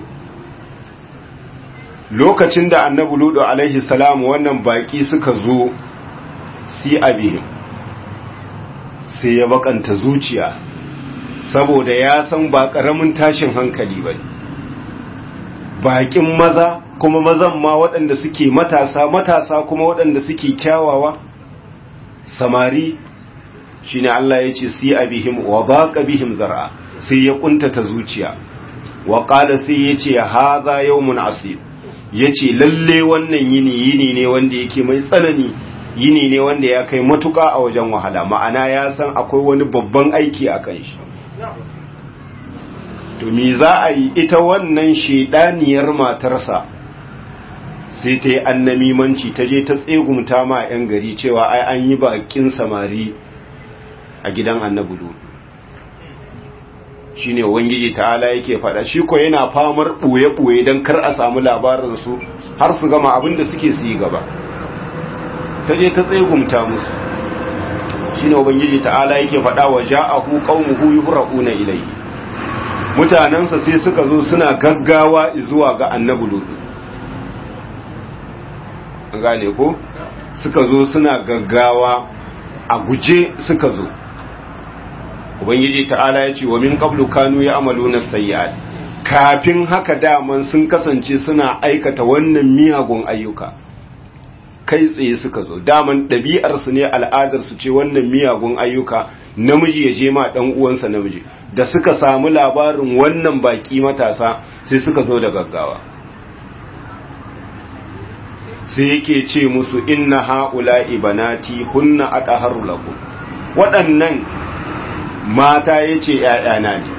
lokacin da annabi ludo alaihi salamu wannan baki suka zo si abihim sai ya bakanta zuciya saboda ya san ba karamin tashin hankali ba bakin maza kuma mazan ma waɗanda suke matasa matasa kuma waɗanda suke kyawawa samari shine Allah ya ce si abihim wa baqa bihim zar'a sai ya kuntata zuciya wa qala sai ya ce hadha yawmun asib ya ce lalle wannan yini yini ne wanda yake mai tsanani yini ne wanda ya kai matuka a wajen wahala ma'ana ya san akwai wani babban aiki a kan shi to me za a yi ita wannan shedaniyar matarsa sai ta yi annamimanci ta je ta tsegumta ma 'yan gari cewa ai an yi bakin samari a gidan annabi shi ne wangiji ta'ala yake faɗa shi ko yana famar ɓoye-ɓoye don kar a samu labarinsu har su gama abin da suke su yi gaba ta je ta tsegumta musu shi ne wangiji ta'ala yake faɗa wa ja'ahu qaumuhu yuhraquna ilayhi mutanansa sai suka zo suna gaggawa zuwa ga annabi lutu gane ko suka zo suna gaggawa a guje suka zo ubangiji ta'ala ya ce wa min qablu kanu ya'maluna sayyi'at kafin haka daman sun kasance suna aikata wannan miyagun ayyuka kai tsaye suka zo daman ɗabi'ar su ne al'adar su ce wannan miyagun ayyuka namiji ya je ma dan uwansa namiji da suka samu labarin wannan baki matasa sai suka zo da gaggawa sai yake ce musu inna ha'ula'i banati hunna adaharu lakum waɗannan mata ya ce ‘ya'yana ne,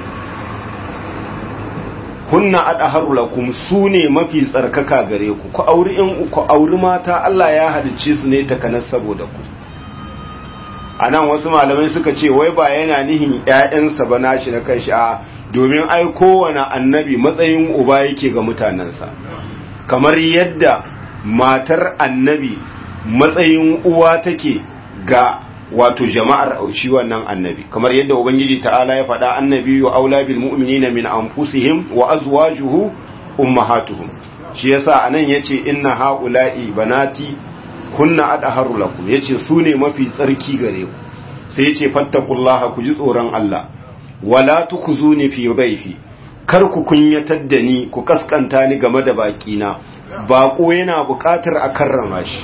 kunna adaharu lakum su ne mafi tsarkaka gare ku, ku auri in ku auri mata Allah ya halicce su ne takanar saboda ku. A nan wasu malamai suka ce, wai ba yana nihin ‘ya'yansa ba nashi na kanshi a domin ai kowane annabi matsayin uba yake ga mutanensa, kamar yadda matar annabi matsayin uwa take ga wato jama'ar shi wannan annabi kamar yadda ubangiji ta'ala ya faɗa annabi wa aula bil mu'minina min anfusihim wa azwajuhu ummahatuhum shi yasa anan yace inna haula'i banati kunna adharu lakum yace su ne mafi tsarki gare ku sai yace fattaqullaha ku ji tsoron Allah wala tukuzuni fi dhaifi kar ku kunyatar da ni ku kaskanta ni game da bakina bako yana buƙatar a karrama shi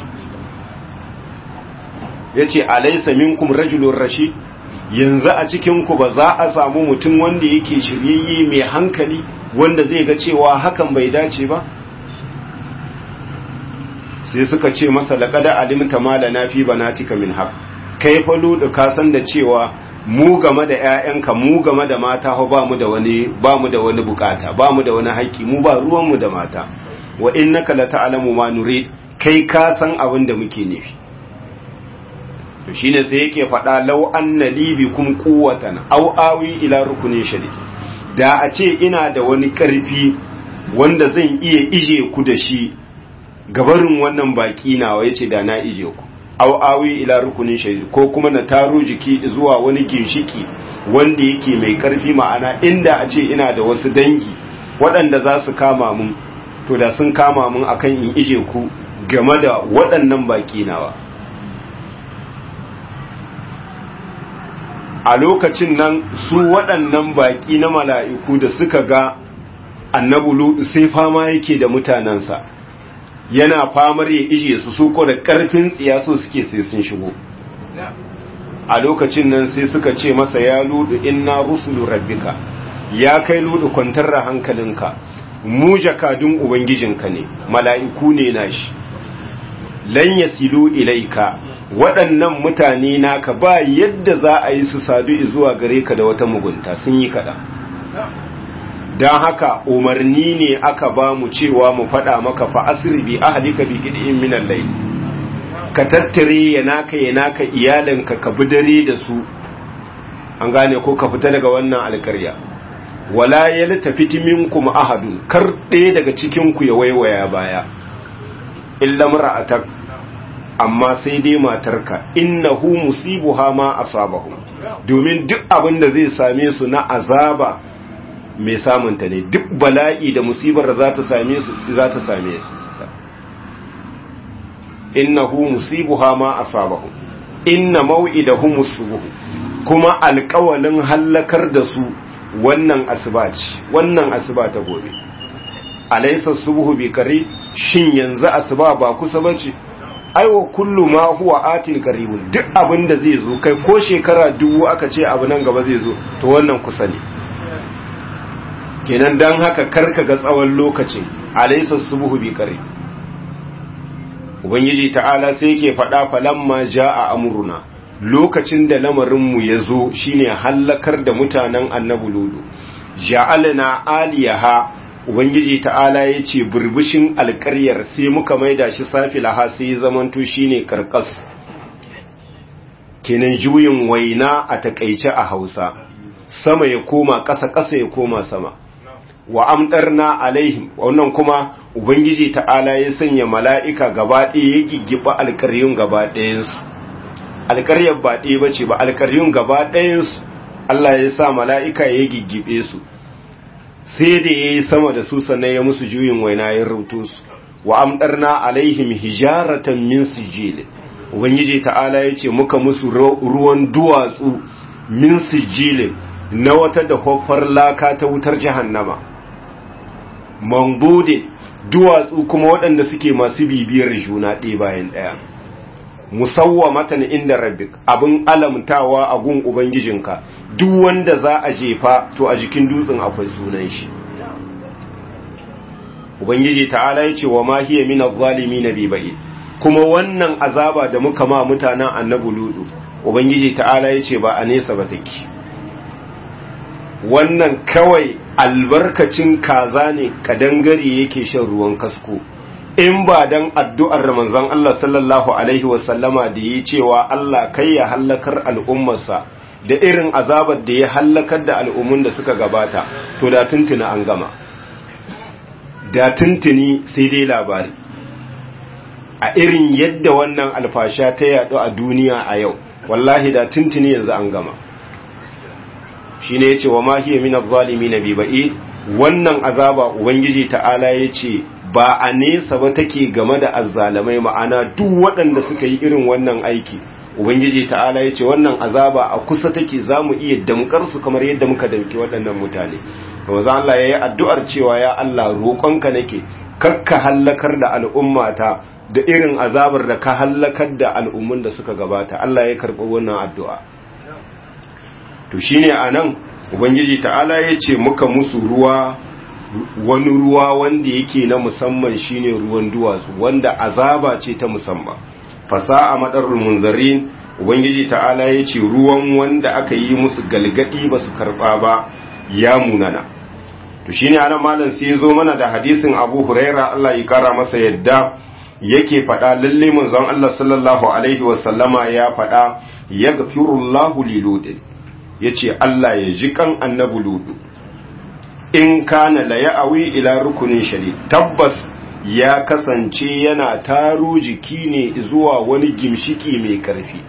ya ce alaisa minkum rajulun rashid yanzu a cikinku ba za a samu mutum wanda yake shiryayye mai hankali wanda zai ga cewa hakan bai dace ba sai suka ce masa laqad alimta ma lana fi banatika min haq kai fa ludu ka san da cewa mu game da ƴaƴanka mu game da mata ho ba mu da wani ba mu da wani bukata ba mu da wani haƙƙi mu ba ruwan mu da mata wa innaka la ta'lamu ma nurid kai ka san abin da muke nufi to shine sai yake faɗa law anna li bikum quwwatan aw awi ila rukunin shadid da a ce ina da wani ƙarfi wanda zan iya ije ku da shi gabarin wannan baki nawa yace da na ije ku aw awi ila rukunin shadid ko kuma na taro jiki zuwa wani ginshiki wanda yake mai ƙarfi ma'ana inda a ce ina da wasu dangi waɗanda za su kama mun to da sun kama mun akan in ije ku game da waɗannan baki nawa a lokacin nan su waɗannan baƙi na mala'iku da suka ga annabu ludu sai fama yake da mutanensa yana famar ya ije su su ko da ƙarfin tsiya so suke sai sun shigo a lokacin nan sai suka ce masa ya ludu inna rusulu rabbika ya kai ludu kwantar da hankalinka mu jakadun ubangijinka ne mala'iku ne nashi lan yasilu ilaika waɗannan mutane naka ba yadda za a yi su sadu zuwa gare ka da wata mugunta sun yi kaɗan don haka umarni ne aka ba mu cewa mu faɗa maka fa asiri bi ahalika bi gidin minan lai ka tattare ya naka ya naka iyalinka ka bi dare da su an gane ko ka fita daga wannan alkarya wala ya tafi minkum ahadun kar ɗaya daga cikinku ya waiwaya baya illa mar'atak amma sai dai matarka innahu musibuha ma asabahu domin duk abin da zai same su na azaba mai samunta ne duk bala'i da musibar da za ta same su za ta same su innahu musibuha ma asabahu inna maw'idahum subuh kuma alƙawalin hallakar da su wannan asuba ce wannan asuba ta gobe alaysa subuhu bi qari shin yanzu asuba ba kusa bace aiwa kullu ma huwa atin qaribun duk abin da zai zo kai ko shekara dubu aka ce abu nan gaba zai zo to wannan kusa ne kenan dan haka karka ga tsawon lokacin alaysa subuhu bi qarib ubangiji ta'ala sai yake faɗa falamma jaa amruna lokacin da lamarinmu ya zo shine hallakar da mutanen annabi ludu ja'alna aliyaha ubangiji ta'ala ya ce burbushin alƙaryar sai muka maida shi safilaha sai zamanto shine karkas kenan juyin waina a takaice a hausa sama ya koma ƙasa ƙasa ya koma sama wa amdarna alaihim wannan kuma ubangiji ta'ala ya sanya mala'ika gaba ɗaya ya giggiba alƙaryun gaba ɗayansu alƙaryar ba ɗaya ba ce ba alƙaryun gaba ɗayansu Allah ya sa mala'ika ya giggibe su sai da ya yi sama da su sannan ya musu juyin waina ya rubuto su wa amdarna alaihim hijaratan min sijil ubangiji ta'ala ya ce muka musu ruwan duwatsu min sijil na wata da hoffar laka ta wutar jahannama mambudin duwatsu kuma waɗanda suke masu bibiyar juna ɗaya bayan ɗaya musawwamatan inda rabbik abin alamtawa a gun ubangijinka duk wanda za a jefa to a jikin dutsen akwai sunan shi ubangiji ta'ala ya ce wa ma hiya min adh-dhalimin bibai kuma wannan azaba da muka ma mutanen annabi ludu ubangiji ta'ala ya ce ba a nesa ba take wannan kawai albarkacin kaza ne kadangare yake shan ruwan kasko in ba dan addu'ar manzon Allah sallallahu alaihi wasallama da yi cewa Allah kai ya hallakar al'ummarsa da irin azabar da ya hallakar da al'ummun da suka gabata to da tuntuni an gama da tuntuni sai dai labari a irin yadda wannan alfasha ta yadu a duniya a yau wallahi da tuntuni yanzu an gama shi ne ya ce wa mahiyar minar zalimi na biba'i wannan azaba ubangiji ta'ala ya ce ba a nesa ba take game da azzalamai ma'ana duk waɗanda suka yi irin wannan aiki ubangiji ta'ala ya ce wannan azaba a kusa take za mu iya damkar su kamar yadda muka damki waɗannan mutane wanzu Allah ya yi addu'ar cewa ya Allah roƙonka nake kakka hallakar da al'ummata da irin azabar da ka hallakar da al'ummun da suka gabata Allah ya karɓi wannan addu'a to shine a nan ubangiji ta'ala ya ce muka musu ruwa wani ruwa wanda yake na musamman shine ruwan duwatsu wanda azaba ce ta musamman fasa'a madarul munzarin ubangiji ta'ala ya ce ruwan wanda aka yi musu galgadi ba su karba ba ya munana to shine anan malam sai ya zo mana da hadisin Abu Huraira Allah ya kara masa yadda yake faɗa lalle manzon Allah sallallahu alaihi wasallama ya faɗa yaghfirullahu liludin yace Allah ya ji kan annabi ludu in kana la ya'awi ila rukunin shadid tabbas ya kasance yana taro jiki ne zuwa wani gimshiki mai karfi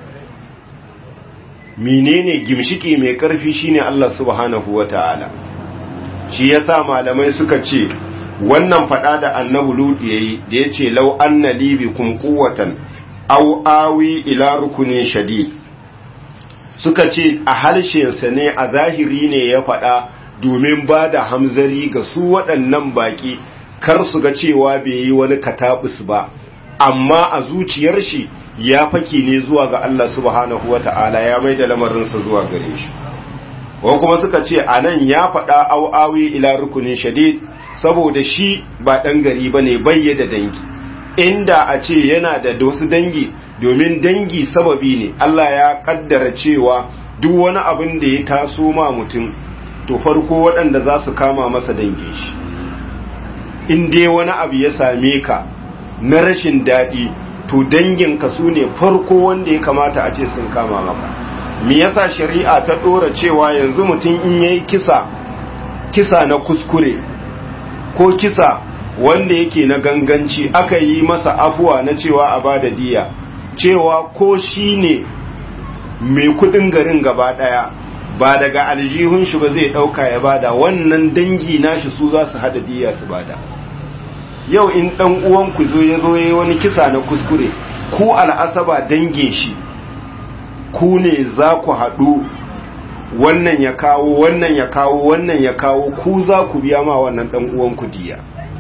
menene gimshiki mai karfi shine Allah subhanahu wataala shi yasa malamai suka ce wannan fada da annabi lutu yayi da yace law anna li bikum quwwatan aw awi ila rukunin shadid suka ce a harshen sa ne a zahiri ne ya fada domin ba da hamzari ga su waɗannan baki kar su ga cewa bai yi wani katabus ba amma a zuciyar shi ya fake ne zuwa ga Allah subhanahu wata'ala ya mai da lamarinsa zuwa gare shi wa kuma suka ce a nan ya faɗa au'awi ila rukunin shadid saboda shi ba ɗan gari ba ne bayye da dangi inda a ce yana da wasu dangi domin dangi sababi ne Allah ya kaddara cewa duk wani abin da ya taso ma mutum to farko waɗanda za su kama masa dangin shi in dai wani abu ya same ka na rashin daɗi to danginka su ne farko wanda ya kamata a ce sun kama maka me yasa shari'a ta ɗora cewa yanzu mutum in yayi kisa kisa na kuskure ko kisa wanda yake na ganganci aka yi masa afuwa na cewa a bada diya cewa ko shi ne mai kudin garin gaba ɗaya ba daga aljihun shi ba zai ɗauka ya bada wannan dangi nashi su za su hada diya su bada yau in ɗan uwanku zo ya zo ya wani kisa na kuskure ku al'asaba dangin shi ku ne za ku haɗu wannan ya kawo wannan ya kawo wannan ya kawo ku za ku biya ma wannan ɗan uwanku diya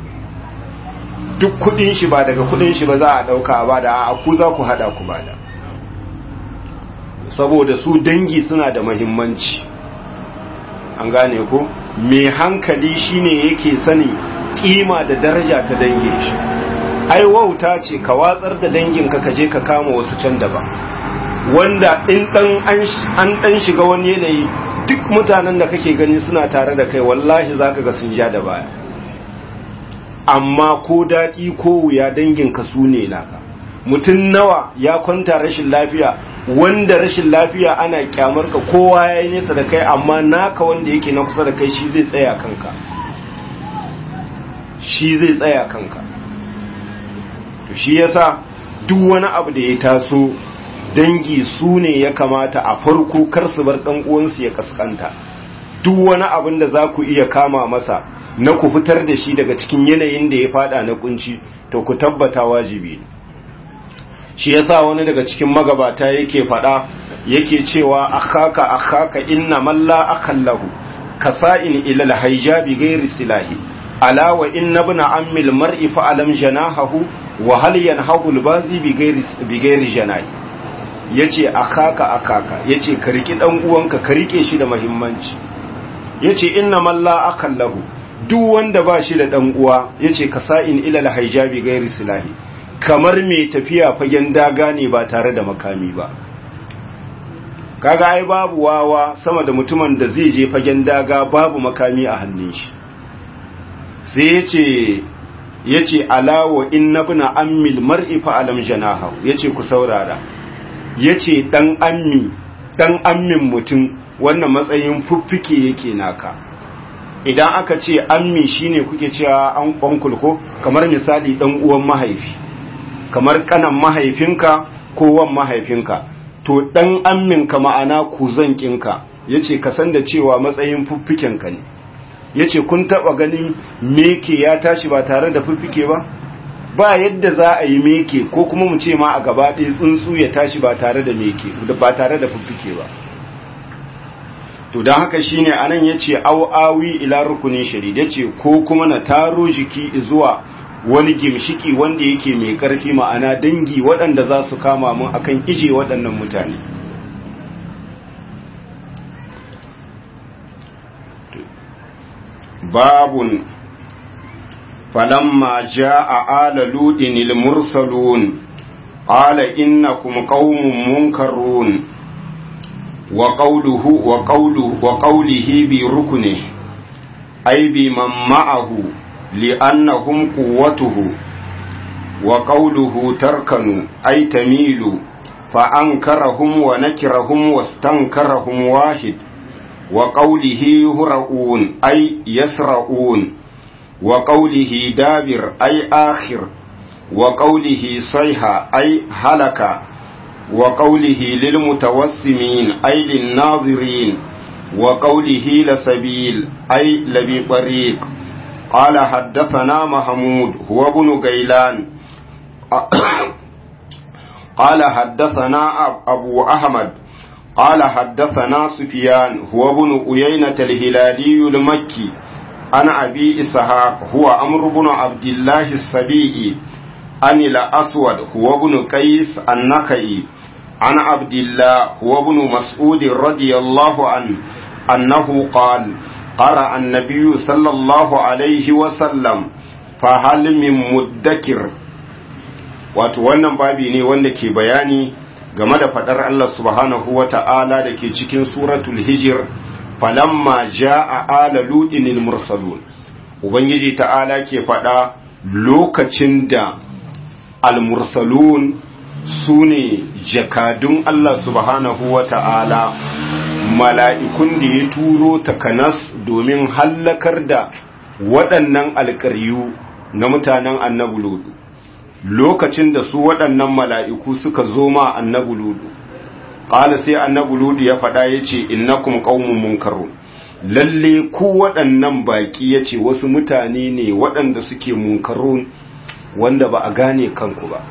duk kudin shi ba daga kudin shi ba za a ɗauka ba da a ku za ku haɗa ku bada saboda su dangi suna da mahimmanci an gane ko mai hankali shine yake sani kima da daraja ta dangin shi ai wauta ce ka watsar da danginka ka je ka kama wasu can daban wanda in dan an dan shiga wani yanayi duk mutanen da kake gani suna tare da kai wallahi zaka ga sun ja da baya amma ko daɗi ko wuya danginka su ne naka mutum nawa ya kwanta rashin lafiya wanda rashin lafiya ana kyamar ka kowa ya yi nesa da kai amma naka wanda yake na kusa da kai shi zai tsaya kanka shi zai tsaya kanka to shi yasa duk wani abu da ya taso dangi su ne ya kamata a farko kar su bar dan uwansu ya kaskanta duk wani abin da za ku iya kama masa na ku fitar da shi daga cikin yanayin da ya fada na kunci to ku tabbata wajibi ne shi yasa wani daga cikin magabata yake fada yake cewa akhaka akhaka inna man la akallahu kasa'in ila alhayjabi ghairi silahi ala wa inna ibn ammi almar'i fa alam janahahu wa hal yanhabu albazi bi ghairi bi ghairi janahi yace akhaka akhaka yace ka riki dan uwanka ka rike shi da muhimmanci yace inna man la akallahu duk wanda ba shi da dan uwa yace kasa'in ila alhayjabi ghairi silahi kamar mai tafiya fagen daga ne ba tare da makami ba kaga ai babu wawa sama da mutumin da zai je fagen daga babu makami a hannun shi sai yace yace alawa innabna ammil mar'i fa alam janahu yace ku saurara yace dan ammi dan ammin mutum wannan matsayin fuffike yake naka idan aka ce ammi shine kuke cewa an kwankul ko kamar misali dan uwan mahaifi kamar kanan mahaifinka ko wan mahaifinka to dan amminka ma'ana kuzankinka yace ka san da cewa matsayin fuffikenka ne yace kun taba ganin meke ya tashi ba tare da fuffike ba ba yadda za a yi meke ko kuma mu ce ma a gaba ɗaya tsuntsu ya tashi ba tare da meke ba tare da fuffike ba to don haka shine anan yace au awi ila rukunin shari yace ko kuma na taro jiki zuwa wani gimshiki wanda yake mai ƙarfi ma'ana dangi waɗanda za su kama mun akan ije waɗannan mutane babun فلما جاء آل لوط المرسلون قال إنكم قوم منكرون وقوله وقوله وقوله بركنه أي بمن معه لأنهم قوته وقوله تركنوا أي تميلوا فأنكرهم ونكرهم واستنكرهم واحد وقوله يهرؤون أي يسرؤون وقوله دابر أي آخر وقوله صيحة أي هلك وقوله للمتوسمين أي للناظرين وقوله لسبيل أي لبي طريق قال حدثنا محمود هو ابن غيلان قال حدثنا أبو أحمد قال حدثنا سفيان هو ابن أيينة الهلالي المكي عن أبي إسحاق هو أمر بن عبد الله السبيعي عن الأسود هو ابن قيس النخعي عن عبد الله هو ابن مسعود رضي الله عنه أنه قال قرأ النبي صلى الله عليه وسلم فهل من مدكر wato wannan babi ne wanda ke bayani game da fadar Allah subhanahu wa ta'ala da ke cikin suratul hijir falamma ja'a ala ludinil mursalun ubangiji ta'ala ke fada lokacin da al-mursalun su ne jakadun Allah subhanahu wa ta'ala mala'ikun da ya turo takanas domin hallakar da waɗannan alƙaryu na mutanen annabu ludu lokacin da su waɗannan mala'iku suka zo ma annabu ludu ƙala sai annabu ludu ya faɗa ya ce innakum ƙaunin munkarun lalle ku waɗannan baƙi ya ce wasu mutane ne waɗanda suke munkarun wanda ba a gane kanku ba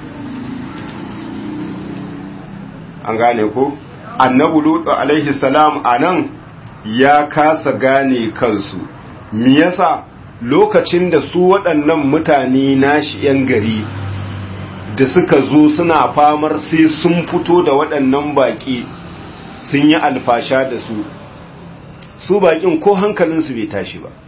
an gane ko annabu lutu alaihi salam anan ya kasa gane kansu me yasa lokacin da su waɗannan mutane nashi yan gari da suka zo suna famar sai sun fito da waɗannan baƙi sun yi alfasha da su su baƙin ko hankalinsu bai tashi ba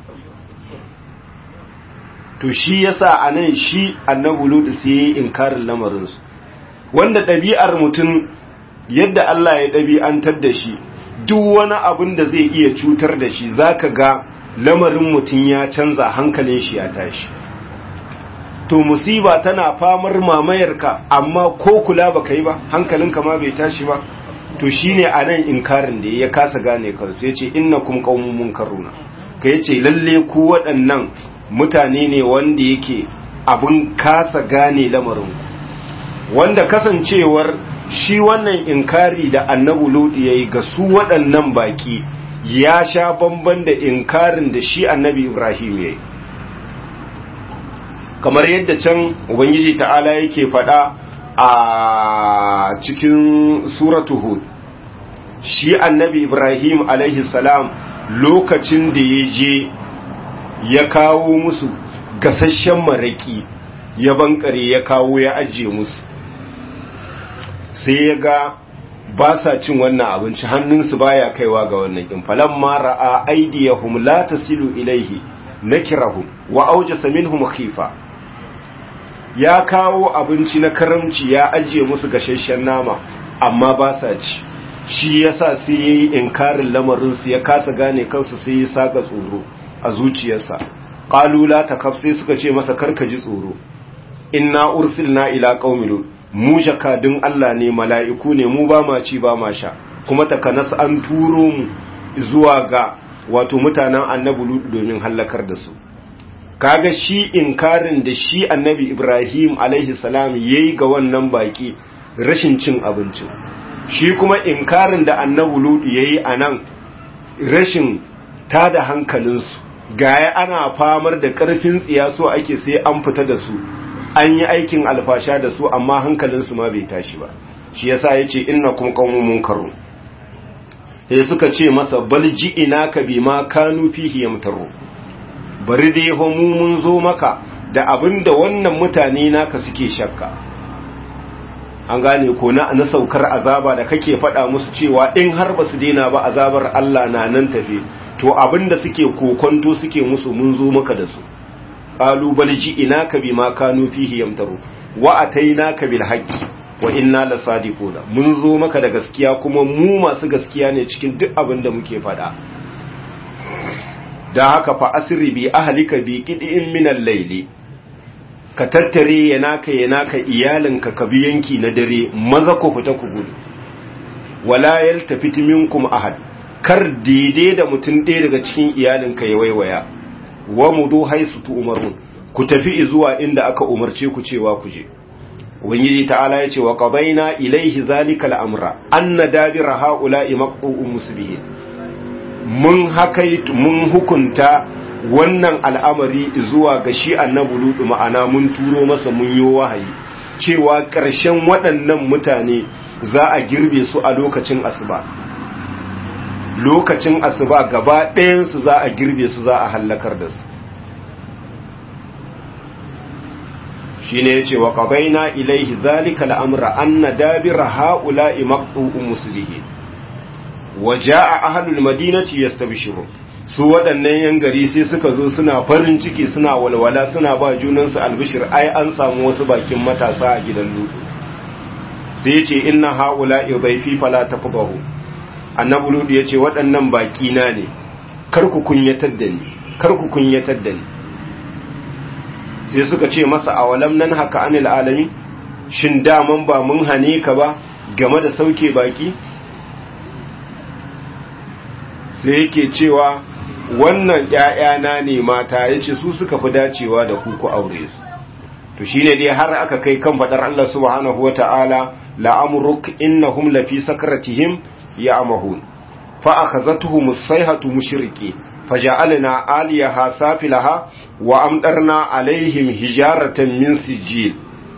to shi yasa anan shi annabu lutu sai ya yi inkarin lamarinsu wanda ɗabi'ar mutum yadda Allah ya ɗabi'antar da shi duk wani abin da zai iya cutar da shi zaka ga lamarin mutum ya canza hankalin shi ya tashi to musiba tana famar mamayarka amma ko kula baka yi ba hankalinka ma bai tashi ba to shine anan inkarin da ya kasa gane kansu yace innakum qaumun munkaruna ka yace lalle ku waɗannan mutane ne wanda yake abun kasa gane lamarin wanda kasancewar shi wannan inkari da annabu lodi ya yi ga su waɗannan baƙi ya sha bamban da inkarin da shi annabi ibrahim ya yi kamar yadda can ubangiji ta'ala yake faɗa a cikin suratu hud shi annabi ibrahim alaihi salam lokacin da ya je ya kawo musu gasasshen maraki ya bankare ya kawo ya ajiye musu sai ya ga ba sa cin wannan abinci hannunsu baya kaiwa ga wannan in falamma ra'a aydiyahum la tasilu ilayhi nakirahum wa awjasa minhum khifa ya kawo abinci na karamci ya ajiye musu gashashen nama amma ba sa ci shi yasa sai yayi inkarin lamarin su ya kasa gane kansu sai ya saka tsoro a zuciyarsa qalu la takaf sai suka ce masa karka ji tsoro inna ursilna ila qaumin mu jakadun Allah ne mala'iku ne mu ba ma ci ba ma sha kuma takanas an turo mu zuwa ga wato mutanen annabi domin hallakar da su kaga shi inkarin da shi annabi Ibrahim alaihi salam yayi ga wannan baki rashin cin abinci shi kuma inkarin da annabi Lut yayi anan rashin tada hankalinsu gaya ana famar da karfin tsiya so ake sai an fita da su an yi aikin alfasha da su amma hankalinsu ma bai tashi ba shi yasa yace innakum qaumun munkarun sai suka ce masa bal ji'ina ka bima kanu fihi yamtaru bari dai ho mu mun zo maka da abinda wannan mutane naka suke shakka an gane ko na na saukar azaba da kake faɗa musu cewa in har ba su daina ba azabar Allah na nan tafe to abinda suke kokonto suke musu mun zo maka da su qalu bal ji'inaka bima kanu fihi yamtaru wa atainaka bil haqqi wa inna lasadiquna mun zo maka da gaskiya kuma mu masu gaskiya ne cikin duk abin da muke faɗa da haka fa asri bi ahlika bi qid'in min al-layli ka tattare yanaka yanaka iyalinka ka bi yanki na dare maza ku fita ku gudu wala yaltafit minkum ahad kar daidai da mutum ɗaya daga cikin iyalinka ya waiwaya wa mudu haisu tu umarun ku tafi zuwa inda aka umarce ku cewa ku je ubangiji ta'ala ya ce wa qadaina ilaihi zalika al'amra anna dabira haula'i maqtu'un musbihin mun hakai mun hukunta wannan al'amari zuwa ga shi annabi lutu ma'ana mun turo masa mun yi wahayi cewa ƙarshen waɗannan mutane za a girbe su a lokacin asuba lokacin asuba gaba ɗayansu za a girbe su za a hallakar da su shi ne ya ce wa ƙabaina ilaihi zalika al'amura an na dabira ha'ula'i maƙu'un musulihi wa ja'a ahalul madinaci ya stabishiru su waɗannan yan gari sai suka zo suna farin ciki suna walwala suna ba junansu albishir ai an samu wasu bakin matasa a gidan lutu sai ya ce inna ha'ula'i zaifi fala tafi annabi ludu ya ce waɗannan baƙi na ne kar ku kunyatar da ni kar ku kunyatar da ni sai suka ce masa a walam nan haka anil alami shin daman ba mun hane ka ba game da sauke baƙi sai yake cewa wannan ‘ya'yana ne mata ya ce su suka fi dacewa da ku ku aure su to shine dai har aka kai kan faɗar Allah subhanahu wa ta'ala la'amuruk innahum lafi sakaratihim يعمهون فأخذتهم الصيحة مشركين فجعلنا آليها سافلها وأمطرنا عليهم هجارة من سجيل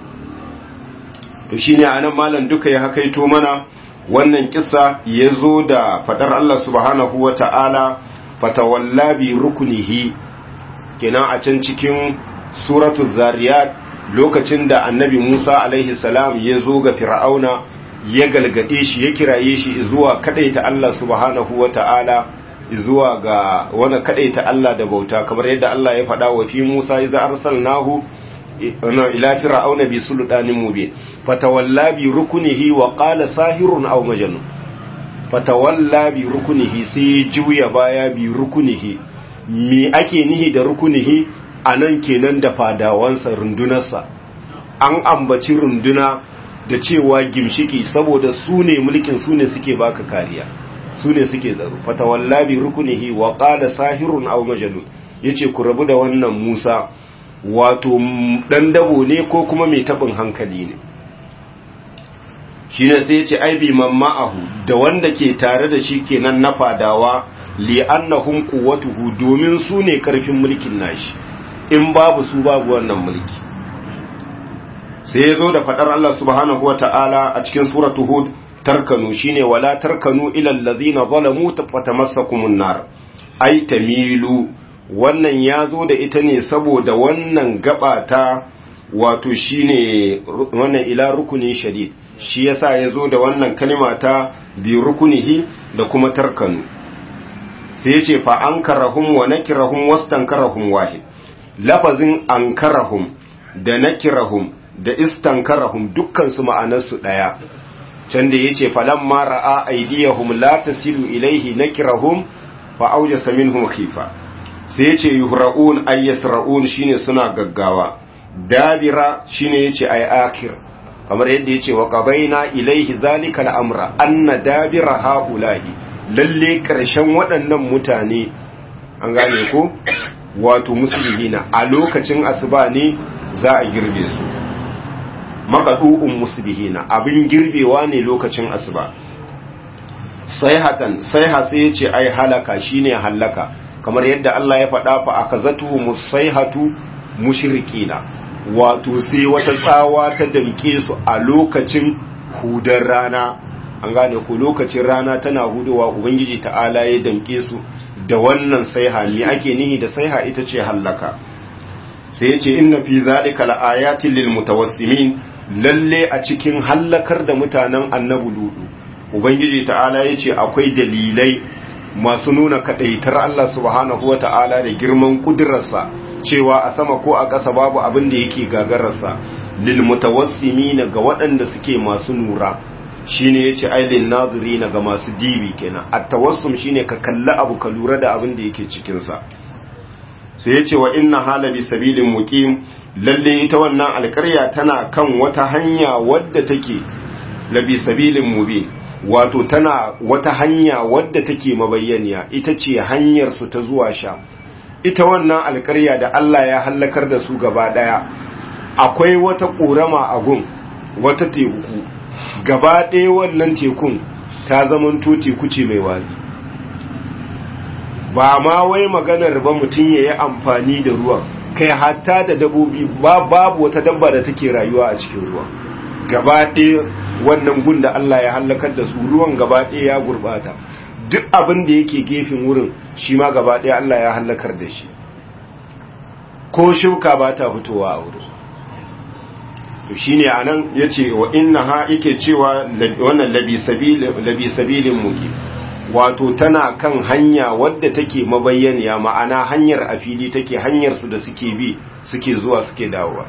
to shine anan malam duka ya hakaito mana wannan kissa yazo da fadar Allah subhanahu wata'ala fatawalla bi rukunihi kenan a can cikin suratul zariyat lokacin da annabi Musa alaihi salam ya zo ga fir'auna ya galgade shi ya kiraye shi zuwa kadaita Allah subhanahu wata'ala zuwa ga wani kadaita Allah da bauta kamar yadda Allah ya faɗa wa fi Musa idza arsalnahu ila fir'auna bi sultanin mubin fatawalla bi rukunihi wa qala sahirun aw majnun fatawalla bi rukunihi sai juya baya bi rukunihi me ake nihi da rukunihi anan kenan da fadawansa rundunarsa an ambaci runduna da cewa gimshiki saboda su ne mulkin su ne suke baka kariya su ne suke tsaro fatawalla bi rukunihi wa qala sahirun aw majnun yace ku rabu da wannan Musa wato dan dabo ne ko kuma mai tabin hankali ne shine sai yace ai bi mamma'ahu da wanda ke tare da shi kenan na fadawa li annahum quwwatuhu domin su ne karfin mulkin nashi in babu su babu wannan mulki sai ya zo da faɗar Allah subhanahu wa ta'ala a cikin suratu Hud tarkanu shine wala tarkanu ilal ladhina zalamu fatamassakumun nar ai tamilu wannan ya zo da ita ne saboda wannan gaba ta wato shine wannan ila rukunin shadid shi yasa ya zo da wannan kalima ta bi rukunihi da kuma tarkanu sai ya ce fa ankarahum wa nakirahum wastankarahum wahid lafazin ankarahum da nakirahum da istankarahum dukkan su ma'anarsu daya can da yace falamma ra'a aydiyahum la tasilu ilayhi nakirahum fa awjasa minhum khifa sai yace yuhra'un ay yasra'un shine suna gaggawa dabira shine yace ay akhir kamar yadda yace wa qabaina ilayhi zalika al-amra anna dabira haula'i lalle karshen waɗannan mutane an gane ko wato musulmina a lokacin asuba ne za a girbe su makadu'un musbihina abin girbewa ne lokacin asuba sai hatan sai hatsi ce ai halaka shine halaka kamar yadda Allah ya faɗa fa akazatu musaihatu mushrikina wato sai wata tsawa ta damke su a lokacin hudar rana an gane ko lokacin rana tana hudowa ubangiji ta'ala ya damke su da wannan saiha ne ake nihi da saiha ita ce hallaka sai ya ce inna fi zalika laayatin lil mutawassimin lalle a cikin hallakar da mutanen annabi ludu ubangiji ta'ala ya ce akwai dalilai masu nuna kadaitar Allah subhanahu wa ta'ala da girman kudurarsa cewa a sama ko a ƙasa babu abin da yake gagararsa lil mutawassimina ga waɗanda suke masu nura shine yace ailin nazirina ga masu dibi kenan at-tawassum shine ka kalli abu ka lura da abin da yake cikin sa sai yace wa inna halabi sabilin muqim lalle ita wannan alƙarya tana kan wata hanya wadda take labi sabilin mubin wato tana wata hanya wadda take mabayyaniya ita ce hanyar su ta zuwa sha ita wannan alƙarya da Allah ya hallakar da su gaba daya akwai wata ƙorama a gun wata teku gaba ɗaya wannan tekun ta zamanto teku ce mai wari ba ma wai maganar ba mutum ya yi amfani da ruwan kai hatta da dabobi babu wata dabba da take rayuwa a cikin ruwan gaba ɗaya wannan gun da Allah ya hallakar da su ruwan gaba ɗaya ya gurbata duk abin da yake gefen wurin shi ma gaba ɗaya Allah ya hallakar da shi ko shuka ba ta fitowa a wurin to shine anan yace wa innaha yake cewa wannan labi sabil labi sabilin muki wato tana kan hanya wadda take mabayyaniya ma'ana hanyar a fili take hanyar su da suke bi suke zuwa suke dawowa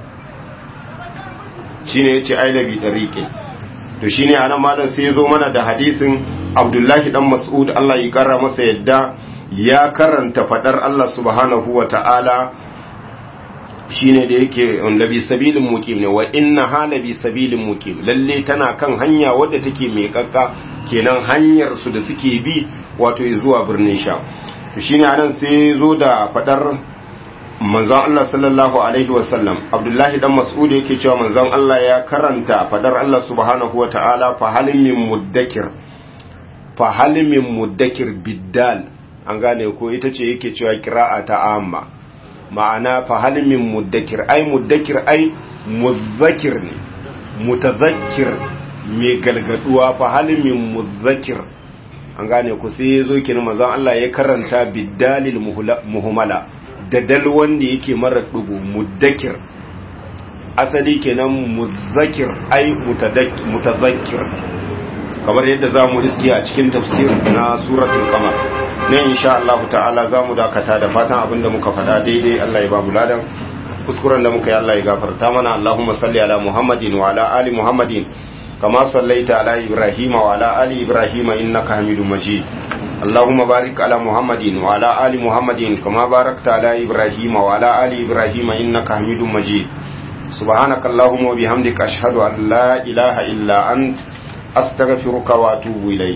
shine yace ai labi dariqin to shine anan malam sai yazo mana da hadisin Abdullahi dan Mas'ud Allah ya kara masa yadda ya karanta fadar Allah subhanahu wa ta'ala shine da yake labi sabilin mukim ne wa inna halabi sabilin mukim lalle tana kan hanya wadda take mai kakka kenan hanyar su da suke bi wato zuwa birnin sha shine anan sai zo da fadar manzon Allah sallallahu alaihi wasallam Abdullahi dan Mas'ud yake cewa manzon Allah ya karanta fadar Allah subhanahu wa ta'ala fa halim min muddakir fa halim min muddakir biddal an gane ko ita ce yake cewa qira'a ta amma ma'ana fa halimin muddakir ai muddakir ai muzzakir ne mutazakkir mai galgaduwa fa halimin muzzakir an gane ku sai yazo kin manzon Allah ya karanta biddalil muhmala da dal wanda yake mara dugu muddakir asali kenan muzzakir ai mutazakkir kamar yadda zamu iske a cikin tafsir na suratul qamar ne insha Allah ta'ala za mu dakata da fatan abinda muka faɗa daidai Allah ya ba mu ladan kuskuren da muka yi Allah ya gafarta mana Allahumma salli ala Muhammadin wa ala ali Muhammadin kama sallaita ala Ibrahim wa ala ali Ibrahim innaka Hamidum Majid Allahumma barik ala Muhammadin wa ala ali Muhammadin kama barakta ala Ibrahim wa ala ali Ibrahim innaka Hamidum Majid سبحانك اللهم وبحمدك أشهد أن لا إله إلا أنت أستغفرك وأتوب إليك